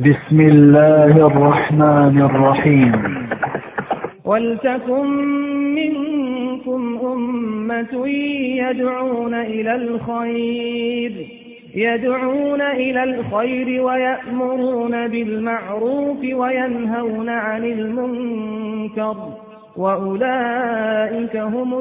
بسم الله الرحمن الرحيم ولتكن منكم أمة يدعون إلى الخير يدعون إلى الخير ويأمرون بالمعروف وينهون عن المنكر وأولئك هم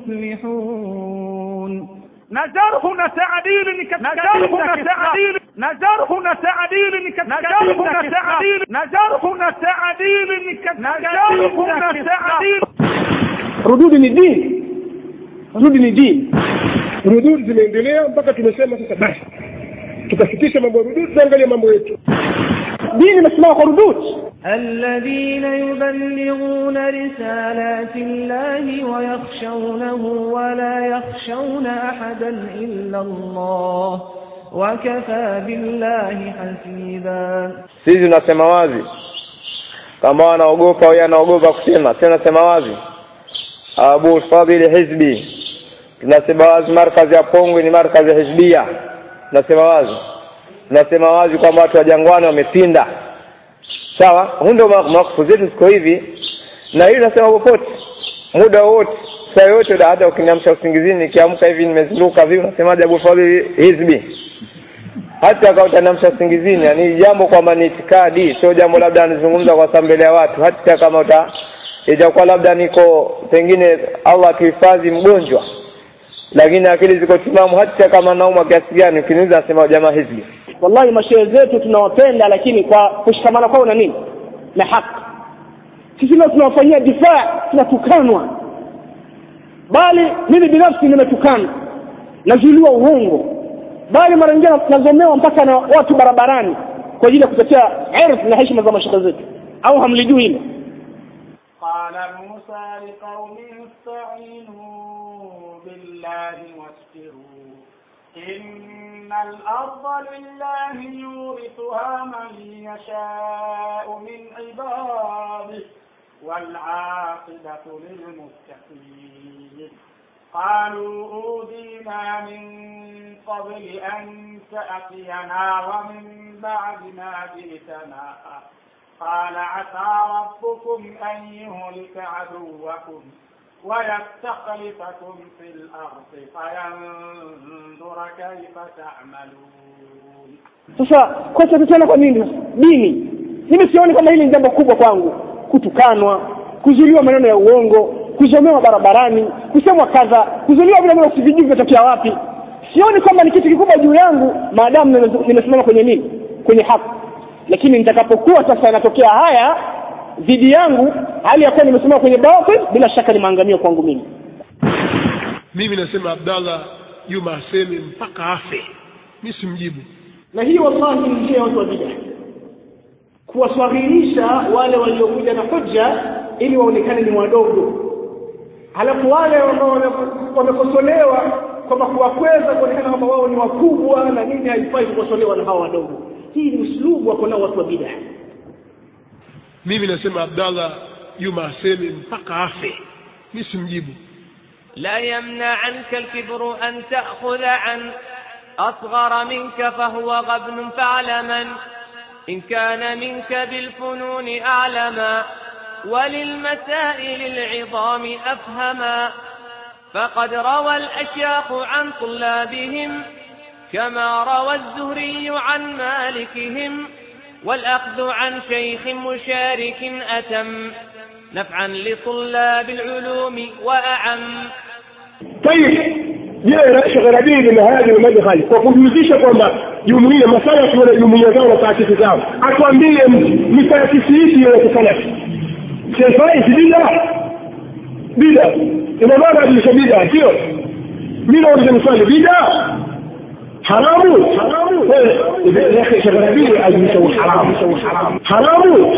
المفلحون نجرح تعديل نجرح تعديل نجرح تعديل نجرح تعديل نجرح تعديل نجرح تعديل rududi ni dini rudi ni dini rududi zimeendelea mpaka tumesema sasa basi tukasitisha mambo ya rududi tuangalie mambo yetu dini imesimama kwa rududi الذين يبلغون رسالات الله ويخشونه ولا يخشون أحدا إلا الله وكفى بالله حسيبا sisi tunasema wazi kama wanaogopa huyo anaogopa kusema si nasema wazi abu fadhili hizbi tunasema wazi markazi ya pongwe ni markazi ya hizbia tunasema wazi tunasema wazi kwamba watu wa jangwani wamepinda sawa huu ndio mawakufu zetu ziko hivi na hili nasema popote muda wowote saa yoyote hata ukiniamsha usingizini nikiamka hivi nimezinduka vipi unasemaje abu fadhili hizbi hata kama utaniamsha usingizini ni jambo kwamba ni itikadi sio jambo labda anazungumza kwa sababu mbele ya watu hata kama uta itakuwa labda niko pengine allah atuhifadhi mgonjwa lakini akili ziko timamu hata kama naumwa kiasi gani ukiniuza nasema jamaa hizi wallahi mashehe zetu tunawapenda lakini kwa kushikamana kwao na nini na haki sisi leo tunawafanyia difaa tunatukanwa bali mimi binafsi nimetukana nazuiliwa uongo bali mara nyingine nazomewa mpaka na watu barabarani kwa ajili ya kutetea ardhi na heshima za mashehe zetu au hamlijui hilo قال موسى لقومه استعينوا بالله واصبروا إن الأرض لله يورثها من يشاء من عباده والعاقبة للمتقين قالوا أوذينا من قبل أن تأتينا ومن بعد ما جئتنا قال عسى ربكم أن يهلك عدوكم ويستخلفكم في الأرض فينظر كيف تعملون sasa kosa tena kwa nini dini mimi sioni kama hili ni jambo kubwa kwangu kutukanwa kuzuliwa maneno ya uongo kuzomewa barabarani kusemwa kadha kuzuliwa vile vile usivijui vimetokea wapi sioni kwamba ni kitu kikubwa juu yangu maadamu nime- nimesimama kwenye nini kwenye haki lakini nitakapokuwa sasa yanatokea haya dhidi yangu hali ya kuwa nimesimama kwenye batil bila shaka ni maangamio kwangu mimi mimi nasema abdallah juma aseme mpaka afe mi simjibu na hii wallahi ni njia ya watu wa bid'a kuwaswahilisha wale waliokuja na hoja ili waonekane ni wadogo halafu wale ambao wame- wamekosolewa kwamba kuwakweza kuonekana kwamba wao ni wakubwa na nini haifai kukosolewa na hawa wadogo hii ni uslubu wako nao watu wa bid'a mimi nasema abdallah juma aseme mpaka afe mi simjibu لا يمنعنك الكبر أن تأخذ عن أصغر منك فهو غبن فاعلما إن كان منك بالفنون أعلما وللمسائل العظام أفهما فقد روى الأشياخ عن طلابهم كما روى الزهري عن مالكهم والأخذ عن شيخ مشارك أتم نفعا لطلاب العلوم وأعم طيب je shekhe rabii na hadi madkhali kwa kujihusisha kwamba jumuia masalafi wana jumuia zao na taasisi zao atuambie ni taasisi ipi ya kisalafi sefai si bida bida ina maana adilisha bida sio mi nauliza mswali bida haramu ya akhi shekhe rabii adilisha uharamu haramu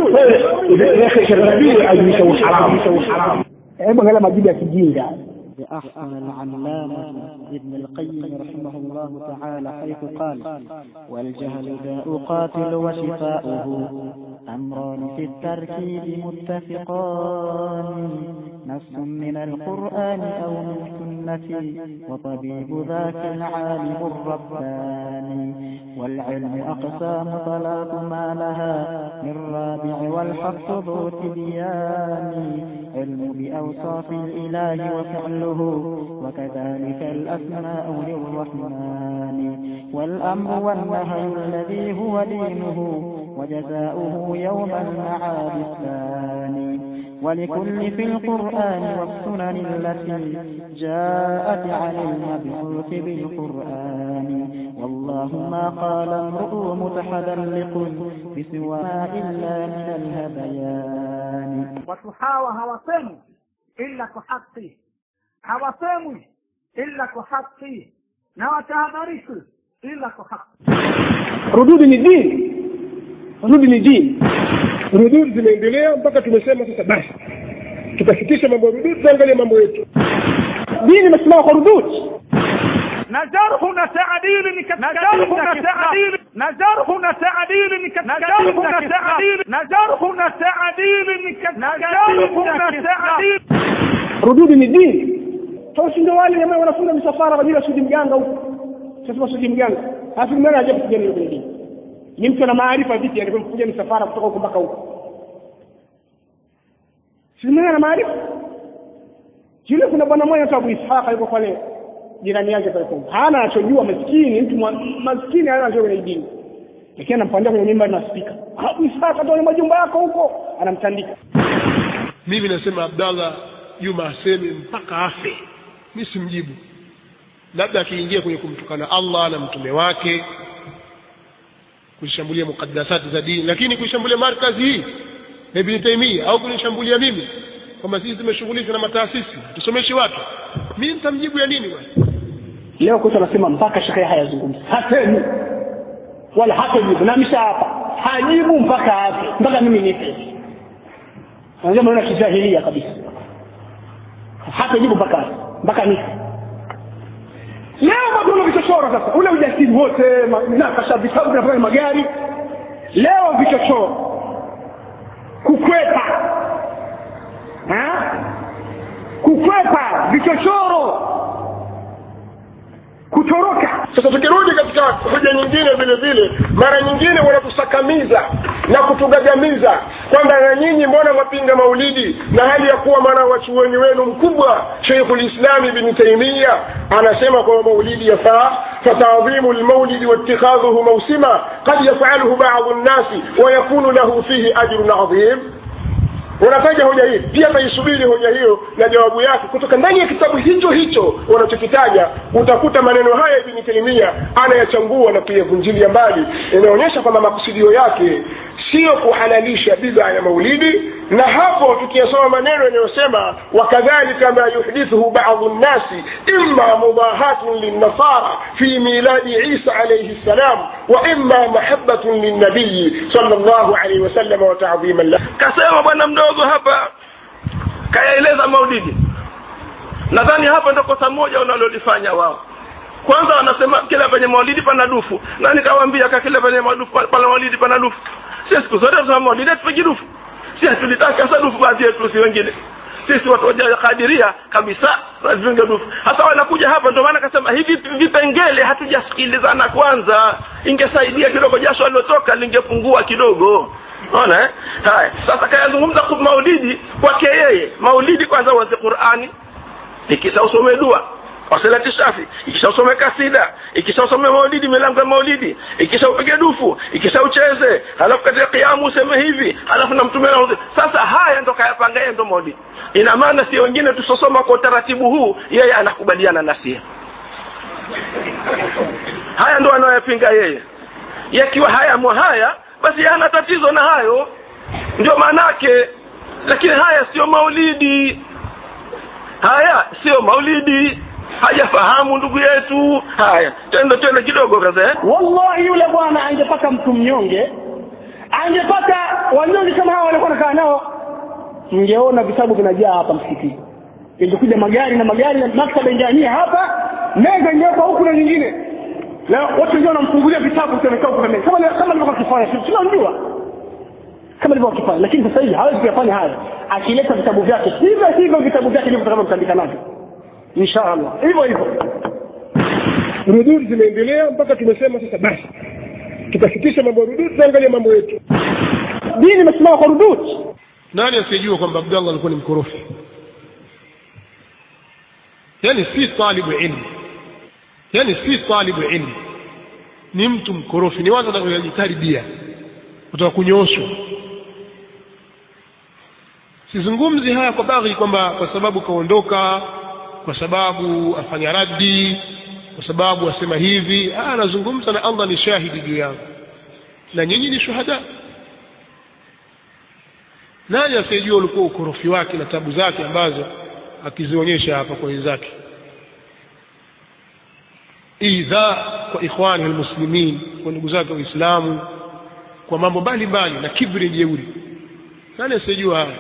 ya akhi shekhe rabii adilisha uharamu hebu angalia majibu ya kijinga لأحسن العلامة ابن القيم رحمه الله تعالى حيث قال والجهل داء قاتل وشفاؤه أمران في التركيب متفقان نص من القرآن أو من السنة وطبيب ذاك العالم الرباني والعلم أقسام ثلاث ما لها من رابع والحق ذو تبيان علم بأوصاف الإله وفعله وكذلك الأسماء للرحمن والأمر والنهي الذي هو دينه وجزاؤه يوم المعاد الثاني ولكل في القرآن والسنن التي جاءت عن المبعوث بالقرآن والله ما قال امرؤ متحدلق بسوى إلا من الهذيان watu hawa hawasemwi ila kwa haki hawasemwi ila kwa haki na watahadharishwi ila kwa haki rududi ni dini rududi ni dini rududi zimeendelea mpaka tumesema sasa basi tutasitisha mambo ya rududi tuangalie mambo yetu dini imesimama kwa rududi na jarhu na taadili ni katika jarhu na taadili na jarhu na taadili ni katika jarhu na taadili na jarhu na taadili ni katika jarhu na taadili rududi ni dini sasa ndio wale jamaa wanafunga misafara kwa ajili ya sudi mganga huko sasa sudi mganga halafu mganga aje kupigana kwenye dini ni mtu ana maarifa vipi alivyokuja misafara kutoka huko mpaka huko si mganga ana maarifa yule kuna bwana mmoja tu Abu Ishaq yuko pale jirani yake pale Kongo hana anachojua maskini mtu mwa- maskini hana anachojua kwenye dini lakini anampandia kwenye mimba na spika Abu Ishaq toa majumba yako huko anamtandika mimi nasema abdallah juma aseme mpaka afe mi simjibu labda akiingia kwenye kumtukana allah na mtume wake kuishambulia mukaddasati za dini lakini kuishambulia markazi hii ya ibni taimia au kunishambulia mimi kwamba sisi tumeshughulika na mataasisi tusomeshi watu mi nitamjibu ya nini bwana leo kwetu anasema mpaka shekhe hayazungumzi hasemi wala hatajibu na misha hapa hajibu mpaka afe mpaka mimi nife anasema maneno ya kijahilia kabisa hatajibu mpaka afe mpaka nife leo watu wana vichochoro sasa ule ujasiri wote ma- nakasha vitabu vinafanya magari leo vichochoro kukwepa ha? kukwepa vichochoro kutoroka sasa tukirudi katika hoja nyingine vile vile mara nyingine wanatusakamiza na kutugagamiza kwamba na nyinyi mbona mwapinga maulidi na hali ya kuwa mwana wachuoni wenu mkubwa sheikhu lislami bni taimia anasema kwamba maulidi yafaa fatadhimu lmaulidi waitikhadhuhu mausima qad yafaluhu badu nnasi wayakunu lahu fihi ajrun adhim wanataja hoja hii pia taisubiri hoja hiyo na jawabu yake kutoka ndani ya kitabu hicho hicho wanachokitaja utakuta maneno haya ibni taimia anayachambua na kuyavunjilia mbali inaonyesha kwamba makusudio yake siyo kuhalalisha bidhaa ya maulidi na hapo tukiyasoma maneno yanayosema wakadhalika ma yuhdithuhu badu nnasi imma mudahatun linnasara fi miladi isa alaihi ssalam wa imma mahabatun linnabiyi sal llahu alaihi wasalama wa tadhiman lah kasema bwana mdogo hapa kayaeleza maulidi nadhani hapa ndo kosa moja unalolifanya wao kwanza wanasema kila penye maulidi pana dufu na nikawaambia ka kila penye madufu pana maulidi pana dufu si siku zote tunasema maulidi hatupigi dufu si hatulitaka hasa dufu baadhi yetu si wengine sisi watu wa kadiria kabisa tunavinga dufu hasa wanakuja hapa ndio maana kasema hivi vipengele hatujasikilizana kwanza ingesaidia kidogo jasho alilotoka lingepungua kidogo ona eh? haya sasa kayazungumza ku- maulidi kwake yeye maulidi kwanza uanze qurani ikisha usome dua wasalati shafi ikisha usome kasida ikisha usome maulidi milango ya maulidi ikisha upige dufu ikisha ucheze halafu katika kiamu useme hivi halafu na mtume anaudhi sasa haya ndo kayapanga yeye ndo maulidi ina maana si wengine tusosoma kwa utaratibu huu yeye anakubaliana na sie haya ndo anayoyapinga yeye yakiwa haya mwa haya basi hana tatizo na hayo ndio maanake lakini haya sio maulidi haya sio maulidi hajafahamu ndugu yetu haya twende twende kidogo kaza eh? wallahi yule bwana angepata mtu mnyonge angepata wanyonge kama hawa walikuwa nakaa nao mngeona vitabu vinajaa hapa msikitini ingekuja magari na magari na maktaba ingeania hapa meza ingewekwa huku na nyingine na watu wengine wanamfungulia vitabu tunakaa kuna meza kama kama alivyokuwa akifanya sisi tunamjua kama alivyokuwa akifanya lakini sasa hivi hawezi kuyafanya haya akileta vitabu vyake hivyo hivyo vitabu vyake ndivyo tutakavyomtandika navyo insha allah hivyo hivyo rududi zimeendelea mpaka tumesema sasa basi tukasitisha mambo ya rudud tuangalie mambo yetu dini imesimama kwa rudud nani asiyejua kwamba abdallah alikuwa ni mkorofi yani si talibu ilmu yani si talibu ilmu ni mtu mkorofi ni watu wanaojikaribia kutaka kunyooshwa sizungumzi haya kwa baghi kwamba kwa sababu kaondoka kwa sababu afanya raddi kwa sababu asema hivi Ah, anazungumza na allah ni shahidi juu yangu na nyinyi ni shuhada nani asiyejua ulikuwa ukorofi wake na tabu zake ambazo akizionyesha hapa kwa wenzake idha kwa ikhwani almuslimin kwa ndugu zake waislamu kwa mambo mbalimbali na kibri jeuri nani asiyejua haya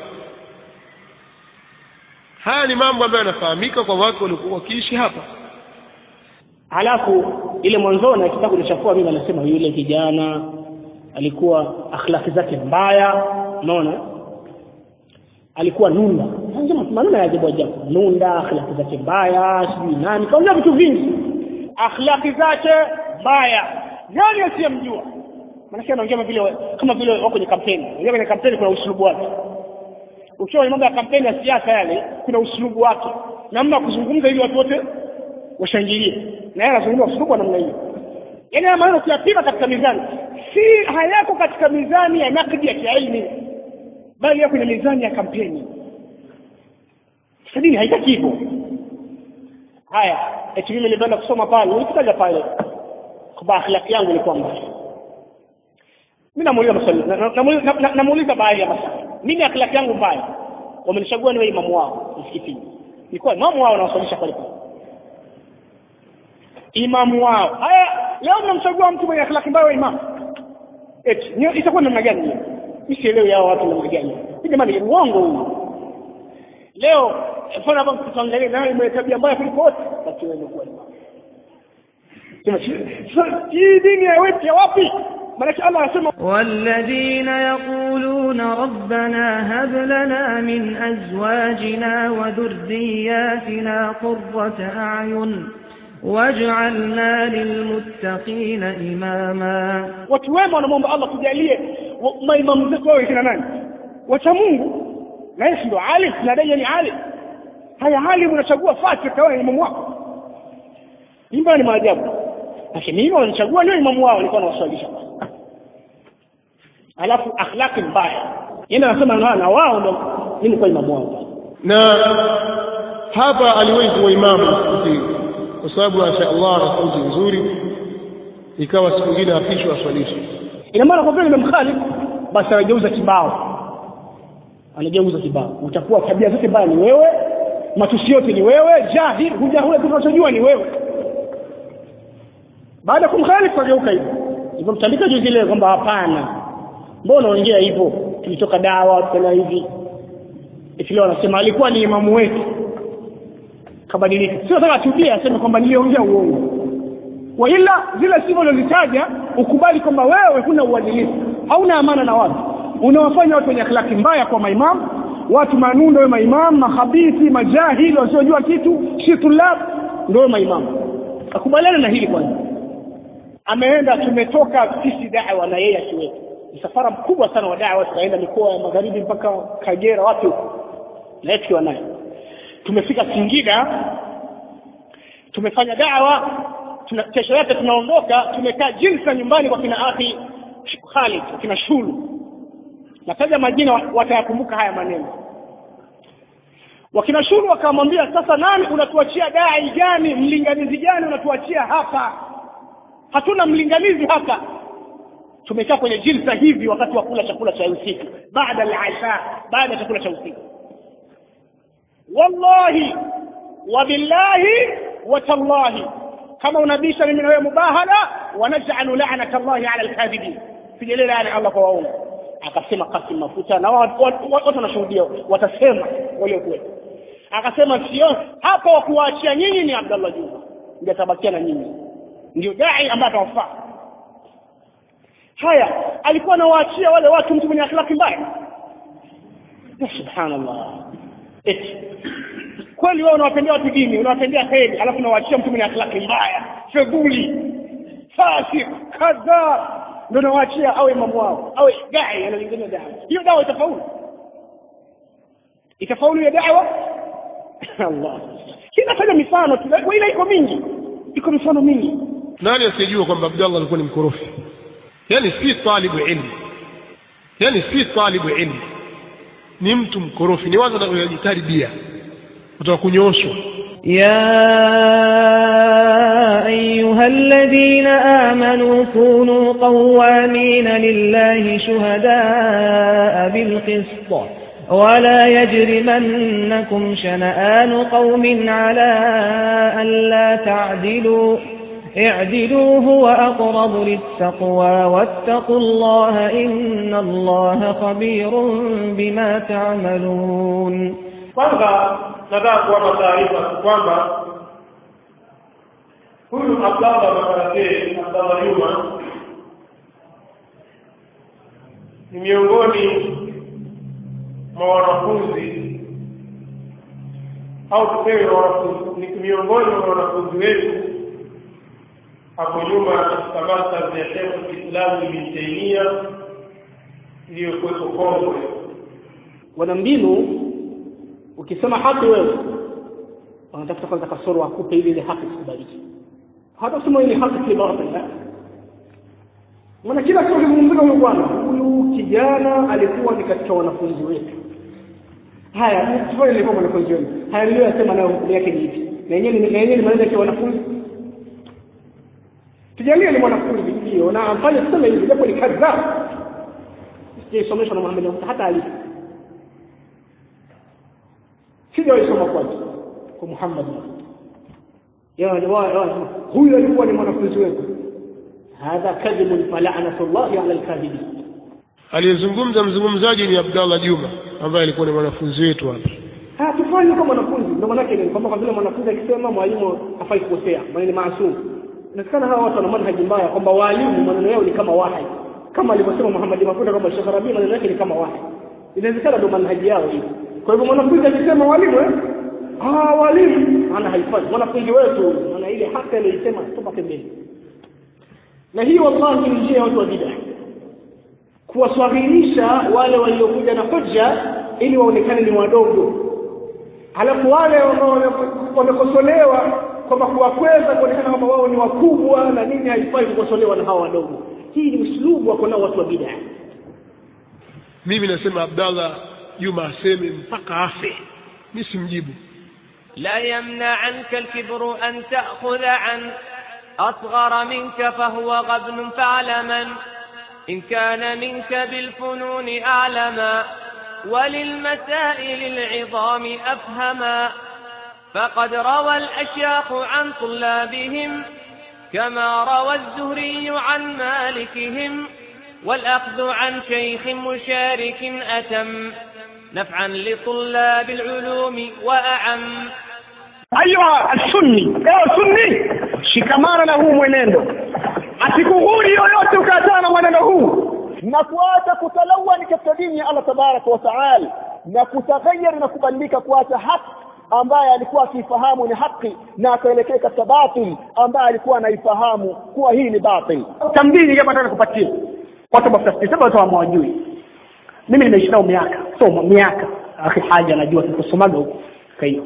haya ni mambo ambayo yanafahamika kwa watu waliokuwa wakiishi hapa halafu ile mwanzoni akitaka kunichafua mimi anasema yule kijana alikuwa akhlaki zake mbaya unaona alikuwa nunda Anasema maneno ya ajabu ajabu nunda akhlaki zake mbaya sijui nani kaongea vitu vingi akhlaki zake mbaya nani asiyemjua maanake anaongea kama vile kama vile wako kwenye kampeni unajua kwenye kampeni kuna usulubu wake ukiwa kwenye mambo ya kampeni ya siasa yale kuna usulubu wake namna ya kuzungumza ili watu wote washangilie na yeye anazungumza usulubu wa namna hiyo yaani haya maneno kuyapima katika mizani si hayako katika mizani ya nakdi ya kiaini bali yako kwenye mizani ya kampeni sasa dini haitaki hivyo haya eti mimi nilipoenda kusoma pale nilifikaja pale kwa akhlaki yangu ilikuwa mbaya mimi namuuliza maswali na- na- namuuliza- na- na- namuuliza baadhi ya maswali mimi akhlaki yangu mbaya wamenichagua niwe imamu wao msikitini nilikuwa imamu wao nawaswalisha pale pale imamu wao haya leo mnamchagua mtu mwenye akhlaki mbaya wa imamu eti ni- itakuwa namna gani hiyo mimi sielewi hao watu namna gani hii jamani ni uongo huu leo mfano hapa tutaangalia nani mwenye tabia mbaya kuliko wote basi wewe umekuwa imamu Sema, sasa, hii dini ya wetu ya wapi maanake Allah anasema والذين يقولون ربنا هب لنا من أزواجنا وذرياتنا قرة أعين واجعلنا للمتقين إماما watu wema wanamwomba Allah tujalie wa- maimamu zetu wawe kina nani wacha Mungu na yeye si ndo alim tunadai yeye ni alim haya alim unachagua fasik kawa imamu wako imba ni maajabu lakini mimi wanachagua leo imamu wao nilikuwa nawaswalisha alafu akhlaki mbaya yeye anasema na na wao ndo mimi nilikuwa imamu wao na hapa aliwahi kuwa imamu msikitini kwa sababu masha Allah ana sauti nzuri ikawa siku nyingine afishwa aswalishe ina maana kwa vile nimemkhalifu basi anageuza kibao anageuza kibao utakuwa tabia zote mbaya ni wewe matusi yote ni wewe jahil huja hule kitu unachojua ni wewe baada ya kumkhalifu ageuka hivyo hivyo mtandika juzi ile kwamba hapana mbona unaongea hivyo tulitoka dawa tukana hivi eti leo anasema alikuwa ni imamu wetu kabadilika sio sasa atubia aseme kwamba niliongea uongo wa ila zile sifa ulizozitaja ukubali kwamba wewe huna uadilifu hauna amana na watu unawafanya watu wenye akhlaki mbaya kwa maimamu watu manundo we maimamu mahabithi majahili wasiojua kitu si tulab ndio maimamu akubaliana na hili kwanza ameenda tumetoka sisi dawa na yeye akiwepo msafara mkubwa sana wa dawa tukaenda mikoa ya magharibi mpaka kagera wapi huko na yeye tukiwa naye tumefika singida tumefanya dawa tuna, kesho yake tunaondoka tumekaa jinsa nyumbani kwa kina akhi Khalid kwa kina Shulu nataja majina wa- watayakumbuka haya maneno wakina Shulu wakamwambia sasa nani unatuachia dai gani mlinganizi gani unatuachia hapa hatuna mlinganizi hapa tumekaa kwenye jilsa hivi wakati wa kula chakula cha usiku baada al-isha baada ya chakula cha usiku wallahi wabillahi watallahi kama unabisha mimi na wewe mubahala wanajalu la'nata Allahi ala alkadhibin sijalie laana Allah kwa waongo akasema Qasim Mafuta na watu watu- watu wanashuhudia watasema walio kweli akasema sio hapa wa kuwaachia nyinyi ni Abdullah Juma ndio atabakia na nyinyi ndio dai ambaye atawafaa haya alikuwa anawaachia wale watu mtu mwenye akhlaki mbaya Ya subhanallah eti kweli wewe unawapendea watu dini unawapendea kheri alafu unawaachia mtu mwenye akhlaki mbaya fedhuli fasik kadha ndio nawaachia awe imamu wao awe dai analingania dawa hiyo dawa itafaulu itafaulu hiyo dawa Allah kinafanya mifano tu ila iko mingi iko mifano mingi nani asiyejua kwamba abdallah alikuwa ni mkorofi yani si talibu ilmu yani si talibu ilmu ni mtu mkorofi ni wazo najitaribia kutoka kunyooshwa يا أيها الذين آمنوا كونوا قوامين لله شهداء بالقسط ولا يجرمنكم شنآن قوم على ألا تعدلوا اعدلوا هو أقرب للتقوى واتقوا الله إن الله خبير بما تعملون kwanza nataka kuwapa taarifa kwamba huyu abdallah makarate abdallah yuma ni miongoni mwa wanafunzi au tuseme wanafunzi ni miongoni mwa wanafunzi wetu hapo nyuma katika masters ya shekhu kiislamu ibn taimia iliyokuwepo kongwe wana mbinu ukisema haki wewe wanatafuta kwanza kasoro akupe ili ile haki isikubaliki hata kusema ile haki si batil la maana kila kitu kimzungumzika huyu bwana huyu kijana alikuwa ni katika wanafunzi wetu haya tufanye nilikuwa mwanafunzi wenu haya niliyoyasema nayo hukumu yake ni hivi na yenyewe na yenyewe ni maneno ya wanafunzi tujalie ni mwanafunzi ndio na amfanye tuseme hivi japo ni kadhaa sijaisomeshwa na Muhammad hata alifu sijawaisoma kwake kwa Muhammad huyu alikuwa ni mwanafunzi wetu hadha kadhibun fala'natullahi 'ala al-kadhibin aliyezungumza mzungumzaji ni abdallah juma ambaye alikuwa ni mwanafunzi wetu hapa ah tufanye kama mwanafunzi ndio maana yake ni kwamba kwa vile mwanafunzi akisema mwalimu hafai kukosea maana ni maasum inasikana hawa watu wana manhaji mbaya kwamba walimu maneno yao ni kama wahi kama alivyosema Muhammad Mafuta kwamba Sheikh Rabi maneno yake ni kama wahi inawezekana ndio manhaji yao hiyo kwa hivyo mwanafunzi akisema walimu eh ah walimu ana haifai mwanafunzi wetu maana ile haki aliyosema tupa pembeni na hii wallahi ni njia ya watu wa bid'a kuwaswahilisha wale waliokuja na hujja ili waonekane ni wadogo halafu wale wamekosolewa kwamba kuwakweza kuonekana kwamba wao ni wakubwa na nini haifai kukosolewa na hawa wadogo hii ni uslubu wako nao watu wa bid'a mimi nasema abdallah juma aseme mpaka afe mi simjibu لا يمنعنك الكبر أن تأخذ عن أصغر منك فهو غبن فاعلما إن كان منك بالفنون أعلما وللمسائل العظام أفهما فقد روى الأشياخ عن طلابهم كما روى الزهري عن مالكهم والأخذ عن شيخ مشارك أتم نفعا لطلاب العلوم وأعم ayuha alsunni ewe sunni shikamana na huu mwenendo asikughuri yoyote ukaachana na mwenendo huu na kuacha kutalawani katika dini ya Allah tabaraka wa taala na kutaghayyar na kubadilika kuacha haki ambaye alikuwa akiifahamu ni haki na akaelekea katika batil ambaye alikuwa anaifahamu kuwa hii ni batil tambili kama nataka kupatia watu mafuta sema watu hawajui mimi nimeishi nao miaka so miaka akhi haja najua tukosomaga huko kwa hiyo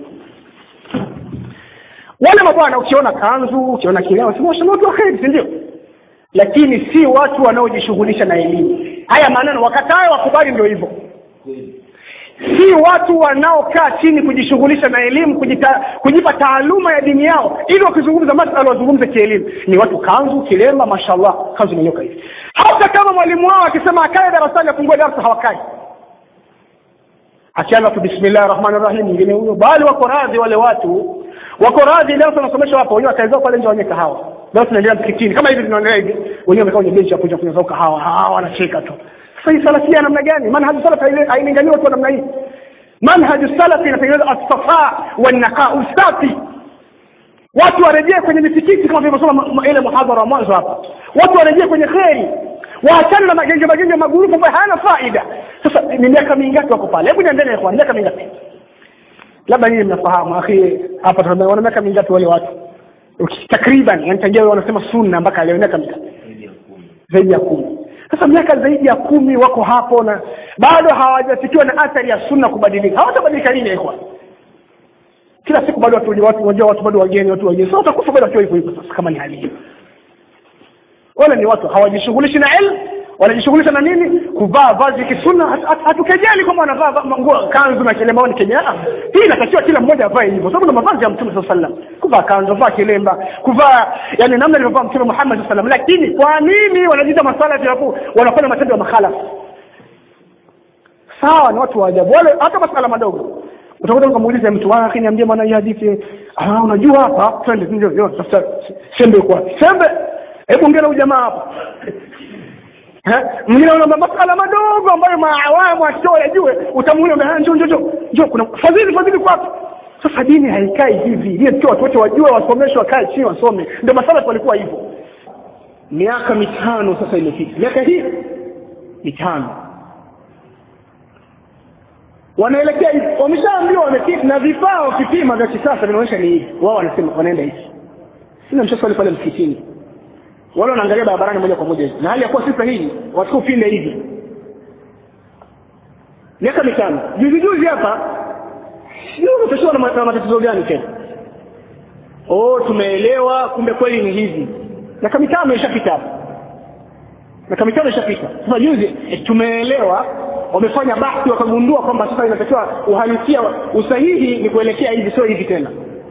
wale mabwana ukiona kanzu ukiona kileo sema wasema watu wa kheri si ndio lakini si watu wanaojishughulisha na elimu haya maneno wakatae wakubali ndio hivyo si watu wanaokaa chini kujishughulisha na elimu kujita, kujipa taaluma ya dini yao ili wakizungumza masala wazungumze kielimu ni watu kanzu kilemba mashallah kanzu imenyoka hivi hata kama mwalimu wao akisema akae darasani afungue darasa hawakai akianza tu bismillah rahmani rahim ingine huyo bali wako radhi wale watu wako radhi darasa wanasomesha hapo wenyewe wakaezao pale nje wanye kahawa darasa tunaendelea msikitini kama hivi tunaendelea hivi wenyewe wamekaa kwenye benchi hapo kunywa zao kahawa hawa wanacheka tu sasa hii salafia namna gani manhaju salaf hailingani watu wa namna hii manhaju salafi inatengeneza as-safa wan naqa usafi watu warejee kwenye misikiti kama tulivyosoma ile muhadhara wa mwanzo hapa watu warejee kwenye kheri waachane na magenge magenge magurufu ambayo hayana faida sasa ni miaka mingapi wako pale hebu niambie kwa miaka mingapi labda nyinyi mnafahamu akhi hapa tunaona wana miaka mingapi wale watu takriban yani tangia wanasema sunna mpaka leo miaka mingapi zaidi ya kumi sasa miaka zaidi ya kumi wako hapo na bado hawajatikiwa na athari ya sunna kubadilika hawatabadilika lini ikhwan kila siku bado watu watu wajua watu bado wageni watu wageni sasa watakufa bado wakiwa hivyo hivyo sasa kama ni hali hiyo wale ni watu hawajishughulishi na ilmu wanajishughulisha na nini kuvaa vazi kisunna Hatu- hatu- hatukejeli kwamba wanavaa va- nguo kanzu na kilemba ni kejeli hii inatakiwa kila mmoja avae hivyo sababu na mavazi ya mtume saa sallam kuvaa kanzu kuvaa kilemba kuvaa yani namna alivyovaa mtume muhammad saa sallam lakini kwa nini wanajiita masala alafu wanafanya matendo ya makhalafu sawa ni watu wa ajabu wale hata masala madogo utakuta ukamuuliza mtu "Ah, akhi niambie maana hii hadithi ah unajua hapa twende ndio ndio tafuta sembe kwa sembe hebu ongea na huyu jamaa hapa Eh, mwingine unaomba masala madogo ambayo maawamu akitoa yajue utamuuliza njoo njoo njoo njoo kuna fadhili fadhili kwapi sasa dini haikai hivi dini tukiwa watu wote wajue wasomeshwe wakae chini wasome ndio masala walikuwa hivyo miaka mitano sasa imepita miaka hii mitano wanaelekea hivi wameshaambiwa wamepima na vifaa wakipima vya kisasa vinaonyesha ni hivi wao wanasema wanaenda hivi sina mshaswali pale msikitini wale wanaangalia barabarani moja kwa moja hivi na hali ya kuwa si sahihi wachukua upinde hivi miaka mitano juzi juzi hapa sio umetoshiwa na ma- na matatizo gani tena oh tumeelewa kumbe kweli ni hivi miaka mitano ishapita hapa miaka mitano ishapita sasa juzi eh, tumeelewa wamefanya bahthi wakagundua kwamba sasa inatakiwa uhalisia usahihi ni kuelekea hivi sio hivi tena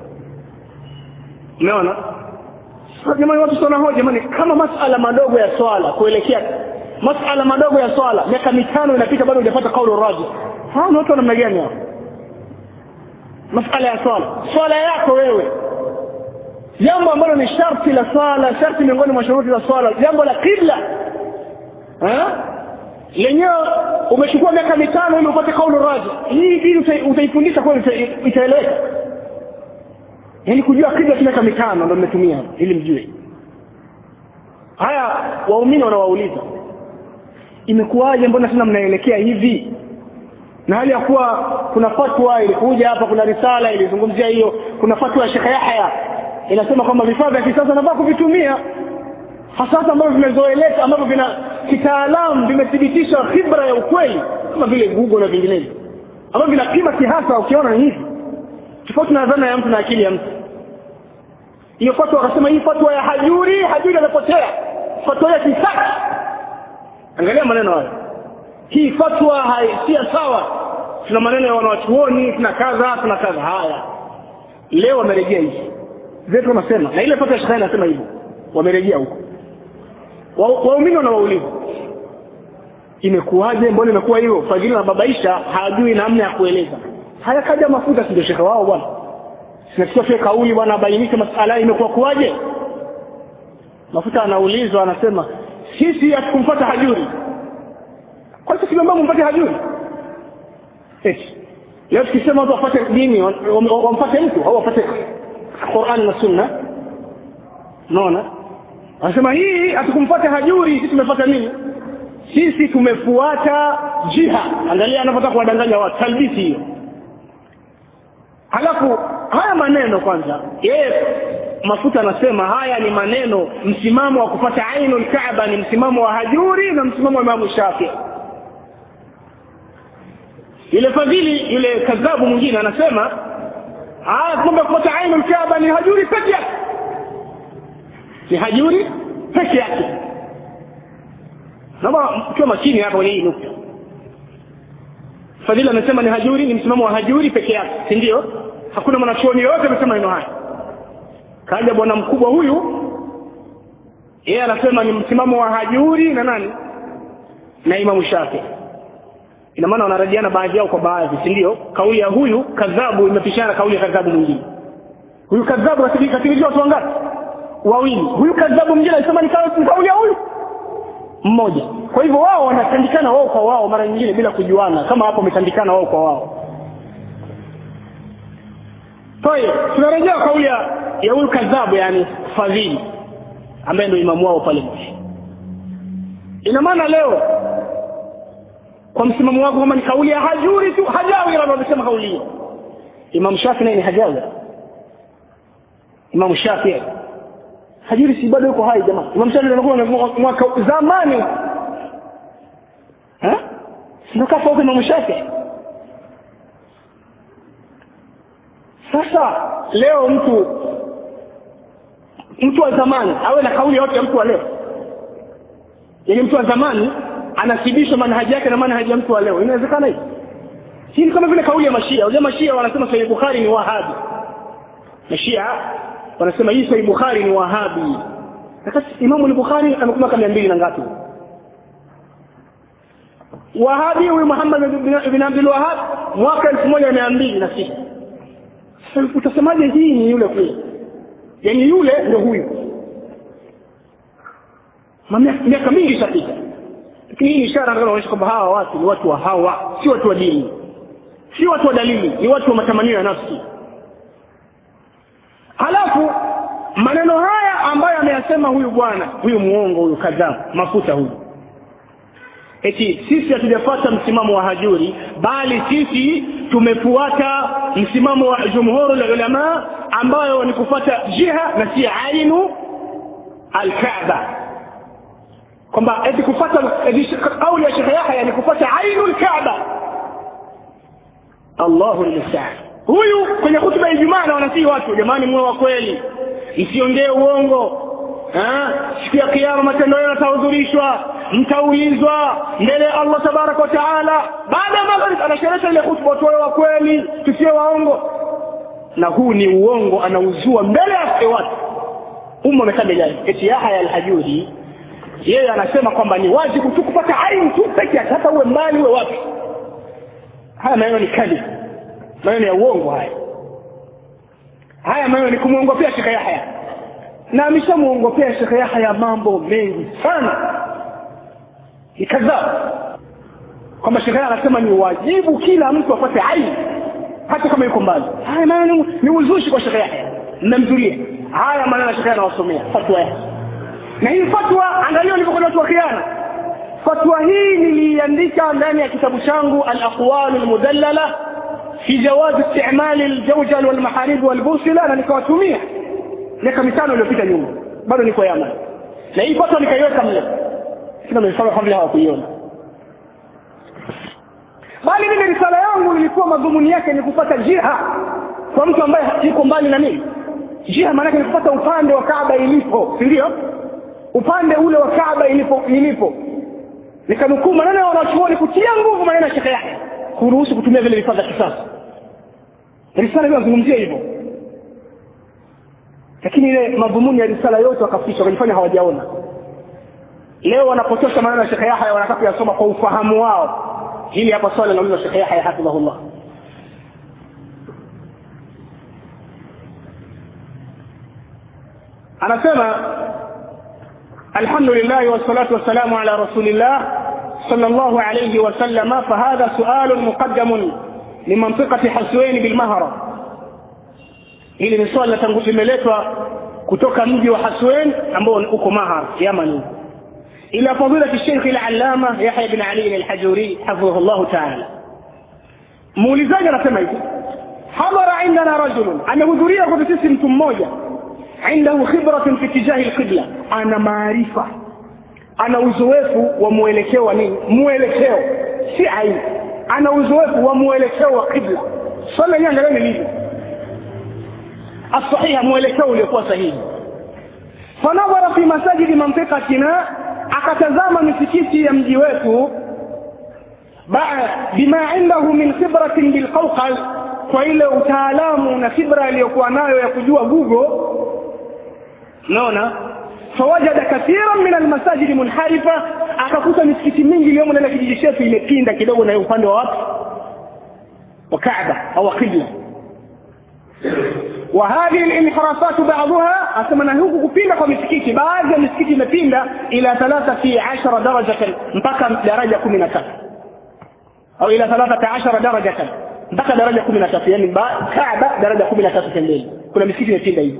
umeona sasa jamani watu sana hoja jamani kama masala madogo ya swala kuelekea masala madogo ya swala miaka mitano inapita bado hujapata kaulu raji hawa ni watu wa namna gani hao masala ya swala swala yako wewe jambo ambalo ni sharti la swala sharti miongoni mwa shuruti za swala jambo la kibla eh? lenyewe umechukua miaka mitano ili upate kaulu raji hii dini uta- utaifundisha kweli ita- itaeleweka yaani kujua kibla tu miaka mitano ndo mmetumia ili mjue haya waumini wanawauliza imekuwaje mbona tena mnaelekea hivi na hali ya kuwa kuna fatwa ilikuja hapa kuna risala ilizungumzia hiyo kuna fatwa ya shekhe yahya inasema kwamba vifaa vya kisasa nafaa kuvitumia hasasa ambavyo vimezoeleka ambavyo vina kitaalamu vimethibitisha khibra ya ukweli kama vile google na vinginevyo ambavyo vinapima kihasa ukiona ni hivi tofauti na dhana ya mtu na akili ya mtu hiyo fatwa wakasema hii fatwa ya hajuri hajuri amepotea fatwa ya kisaki angalia maneno hayo hii fatwa hai- si ya sawa tuna maneno ya wanawachuoni tuna kadha tuna kadha haya leo wamerejea hivi zetu wanasema na ile fatwa ya shekhe inasema hivyo wamerejea huko Wa- waumini wanawauliza imekuwaje mbona imekuwa hivyo fadhili nababaisha hajui namna ya kueleza haya kaja mafuta si ndio shekhe wao bwana sinasikia pia kauli bwana abainishe masala imekuwa kuwaje mafuta anaulizwa anasema sisi hatukumfuata hajuri kwa sisi tuliomba mumpate hajuri eti leo tukisema watu wafate dini wa- wa- wamfate mtu au wafate Qur'an na Sunna unaona anasema hii hatukumfuata hajuri sisi tumefuata nini sisi tumefuata jiha angalia anapotaka kuwadanganya watu talbisi hiyo halafu haya maneno kwanza yeye mafuta anasema haya ni maneno msimamo wa kupata ainul kaaba ni msimamo wa hajuri na msimamo wa imamu shafii yule fadhili yule kadhabu mwingine anasema haya kwamba kupata ainul kaaba ni hajuri peke yake ni hajuri peke yake naomba mkiwa makini hapa kwenye hii nukta fadhili amesema ni hajuri ni msimamo wa hajuri peke yake si ndio hakuna mwanachuoni yoyote amesema neno haya kaja bwana mkubwa huyu yeye anasema ni msimamo wa hajuri na nani na imamu shafi ina maana wanarajiana baadhi yao kwa baadhi si ndio kauli ya huyu kadhabu imepishana na kauli ya kadhabu mwingine huyu kadhabu kasikilizia watu wangapi wawili huyu kadhabu mwingine alisema ni kauli ni kauli ya huyu mmoja kwa hivyo wao wanatandikana wao kwa wao mara nyingine bila kujuana kama hapo wametandikana wao kwa wao kwa hiyo tunarejea kauli ya ya huyu kadhabu yani fadhili ambaye ndio imamu wao pale Moshi ina maana leo kwa msimamo wako kama ni kauli ya hajuri tu hajawi ndio wamesema kauli hiyo Imam Shafi naye ni hajawi Imam Shafi hajuri si bado yuko hai jamaa Imam Shafi anakuwa mwaka zamani Eh? ndio kafa huko Imam Shafi sasa leo mtu mtu wa zamani awe na kauli yote ya mtu wa leo yaani mtu wa zamani anasibishwa manhaji yake na manhaji ya mtu wa leo inawezekana hivi hii ni kama vile kauli ya mashia wale mashia wanasema sahih bukhari ni wahabi mashia wanasema hii sahih bukhari ni wahabi sasa imamu al-bukhari amekuwa miaka mia mbili na ngapi wahabi huyu muhammad bin- bin abdul wahab mwaka elfu moja mia mbili na sita Sasa utasemaje hii ni yule kule yaani yule ndio huyu Ma- miaka miaka mingi ishapita lakini hii ni ishara ambayo inaonyesha kwamba hawa watu ni watu wa hawa si watu wa dini si watu wa dalili ni watu wa matamanio ya nafsi halafu maneno haya ambayo ameyasema huyu bwana huyu muongo huyu kadhaa mafuta huyu eti sisi hatujafuata msimamo wa hajuri bali sisi tumefuata msimamo wa jumhuru ulama ambayo ni kufuata jiha na si ainu alkaaba kwamba eti kufuata eti kauli ya shekhe yahya ni kufuata ainu alkaaba allahu lmustaan huyu kwenye hutuba ya ijumaa na wanasii watu jamani muwe wa kweli msiongee uongo Ah, siku ya kiama matendo yenu yatahudhurishwa mtaulizwa mbele ya allah tabaraka wa taala baada ya magharib anasherehesha ile hutuba watu wawe wa kweli tusiwe waongo na huu ni uongo anauzua mbele ya watu umma umetaja jani eti yahya alhajuri yeye anasema kwamba ni wajibu tu kupata aini tu peke yake hata uwe mbali uwe wapi haya maneno ni kali maneno ya uongo haya haya maneno ni kumwongopea shekhe yahya na ameshamwongopea shekhe yahya mambo mengi sana ni kadhaa kwamba shekhe yahya anasema ni wajibu kila mtu apate aini hata kama yuko mbali haya maneno ni- ni uzushi kwa shekhe yahya mmemzulia haya maneno ya shekhe yahya anawasomea fatwa yake na hii fatwa angalia ulivyokuwa watu wa khiana fatwa hii niliiandika ndani ya kitabu changu alaqwalu lmudallala fi jawazi istimali ljawjal walmaharib walbusila na nikawatumia miaka mitano iliyopita nyuma bado niko yaman na hii fatwa nikaiweka mle sina mifano kama vile hawakuiona bali mimi risala yangu ilikuwa madhumuni yake ni kupata jiha kwa mtu ambaye yuko mbali na mimi jiha maanake ni kupata upande wa kaaba ilipo si ndio upande ule wa kaaba ilipo ilipo nikanukuu maneno ya wanachuoni kutia nguvu maneno ya shekhe yake kuruhusu kutumia vile vifaa vya kisasa risala hiyo nazungumzia hivyo lakini ile madhumuni ya risala yote wakaficha wakajifanya hawajaona leo wanapotosha maneno ya shekhe yahya wanataka kuyasoma kwa ufahamu wao hili hapa swali linaulizwa shekhe yahya hafidhahullah anasema الحمد لله والصلاة والسلام على رسول الله صلى الله عليه وسلم فهذا سؤال مقدم لمنطقة حسوين بالمهرة hili ni swali latangu- limeletwa kutoka mji wa haswen ambao uko mahar yaman ila fadilati sheikh alallama yahya bin ali alhajuri hafidhahu llahu taala muulizaji anasema hivi hadhara indana rajulun amehudhuria kwetu sisi mtu mmoja indahu khibratun fi tijahi lqibla ana maarifa ana uzoefu wa mwelekeo wa nini mwelekeo si aina ana uzoefu wa mwelekeo wa qibla swali lenyewe angalieni lilivyo الصحيح mwelekeo uliokuwa sahihi fanadhara fi masajidi mantiqatina akatazama misikiti ya mji wetu ba- bima indahu min khibratin bilqawqal kwa ile utaalamu na khibra aliyokuwa nayo ya kujua google naona fawajada kathiran min almasajidi munharifa akakuta misikiti mingi iliyomo ndani ya kijiji chetu imepinda kidogo na upande wa wapi wa kaaba au qibla وهذه الانحرافات بعضها أسمى huku kupinda kwa misikiti baadhi ya misikiti imepinda ila thalathati ashara darajatan mpaka daraja kumi na tatu au ila thalathata ashara darajatan mpaka daraja kumi na tatu yani ba- kaaba daraja kumi na tatu pembeni kuna misikiti imepinda hivyo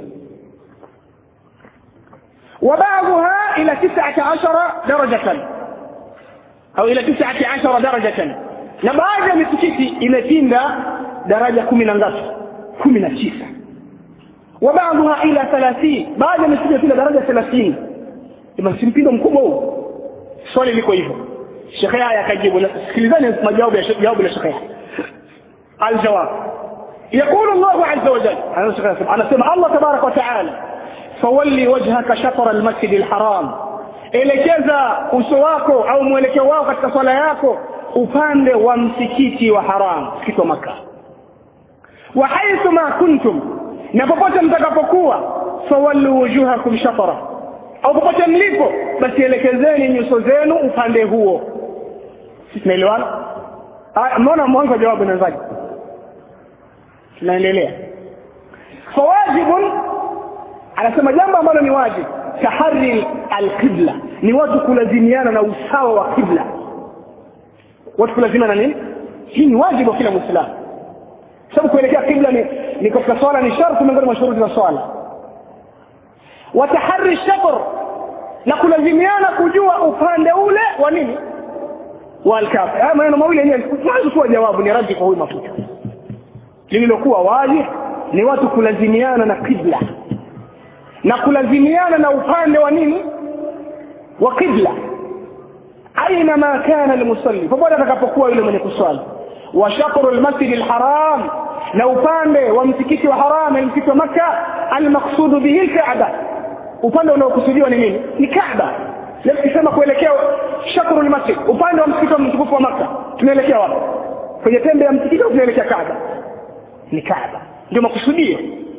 وبعضها إلى تسعة عشر درجة أو إلى تسعة عشر درجة na baadhi ya misikiti imepinda daraja kumi na ngapi kumi na tisa wabaadhuha ila thalathini baadhi ya misikiti imepinda daraja thelathini basi mpindo mkubwa huu swali liko hivyo shekhe haya akajibu sikilizani majawabu ya jawabu la shekhe aljawab يقول الله عز وجل أنا سمع الله تبارك وتعالى فولي وجهك شطر المسجد الحرام elekeza uso wako au mwelekeo wako katika swala yako upande wa msikiti wa haram msikiti wa maka wa haithu ma kuntum na popote mtakapokuwa fawallu wujuhakum shatara au popote mlipo basi elekezeni nyuso zenu upande huo tunaelewana mnaona mwanzo wa jawabu inaanzaje tunaendelea fawajibun anasema jambo ambalo ni wajibu tahari alqibla ni watu kulazimiana na usawa wa qibla watu kulazimiana na nini hii ni wajibu wa kila mwislamu sababu kuelekea qibla ni, ni katika swala ni sharti miongoni mwa shuruti za swala watahari shatr na kulazimiana kujua upande ule wa nini wa alkafi haya maneno mawili yenyewe mwanzo kuwa jawabu ni raddi kwa huyu mafuta lililokuwa wazi ni watu kulazimiana na qibla na kulazimiana na upande wa nini wa qibla aina ma kana almusalli popote atakapokuwa yule mwenye kuswali wa shatru almasjid alharam na upande wa msikiti wa haram msikiti wa makka almaqsudu bihi alkaaba upande unaokusudiwa ni nini ni kaaba nikisema kuelekea shatru almasjid upande wa msikiti wa mtukufu wa makka tunaelekea wapi kwenye pembe ya msikiti au tunaelekea kaaba ni kaaba ndio makusudio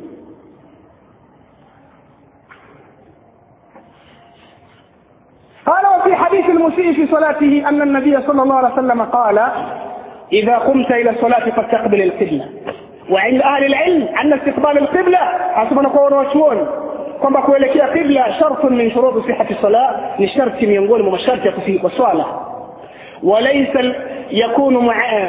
قال وفي حديث المسيء في صلاته أن النبي صلى الله عليه وسلم قال إذا قمت إلى الصلاة فاستقبل القبلة وعند أهل العلم أن استقبال القبلة أصبنا قول وشون kwamba kuelekea qibla shartun min shuruti sihati sala ni sharti miongoni mwa masharti ya kusihi kwa swala walaysa yakunu maa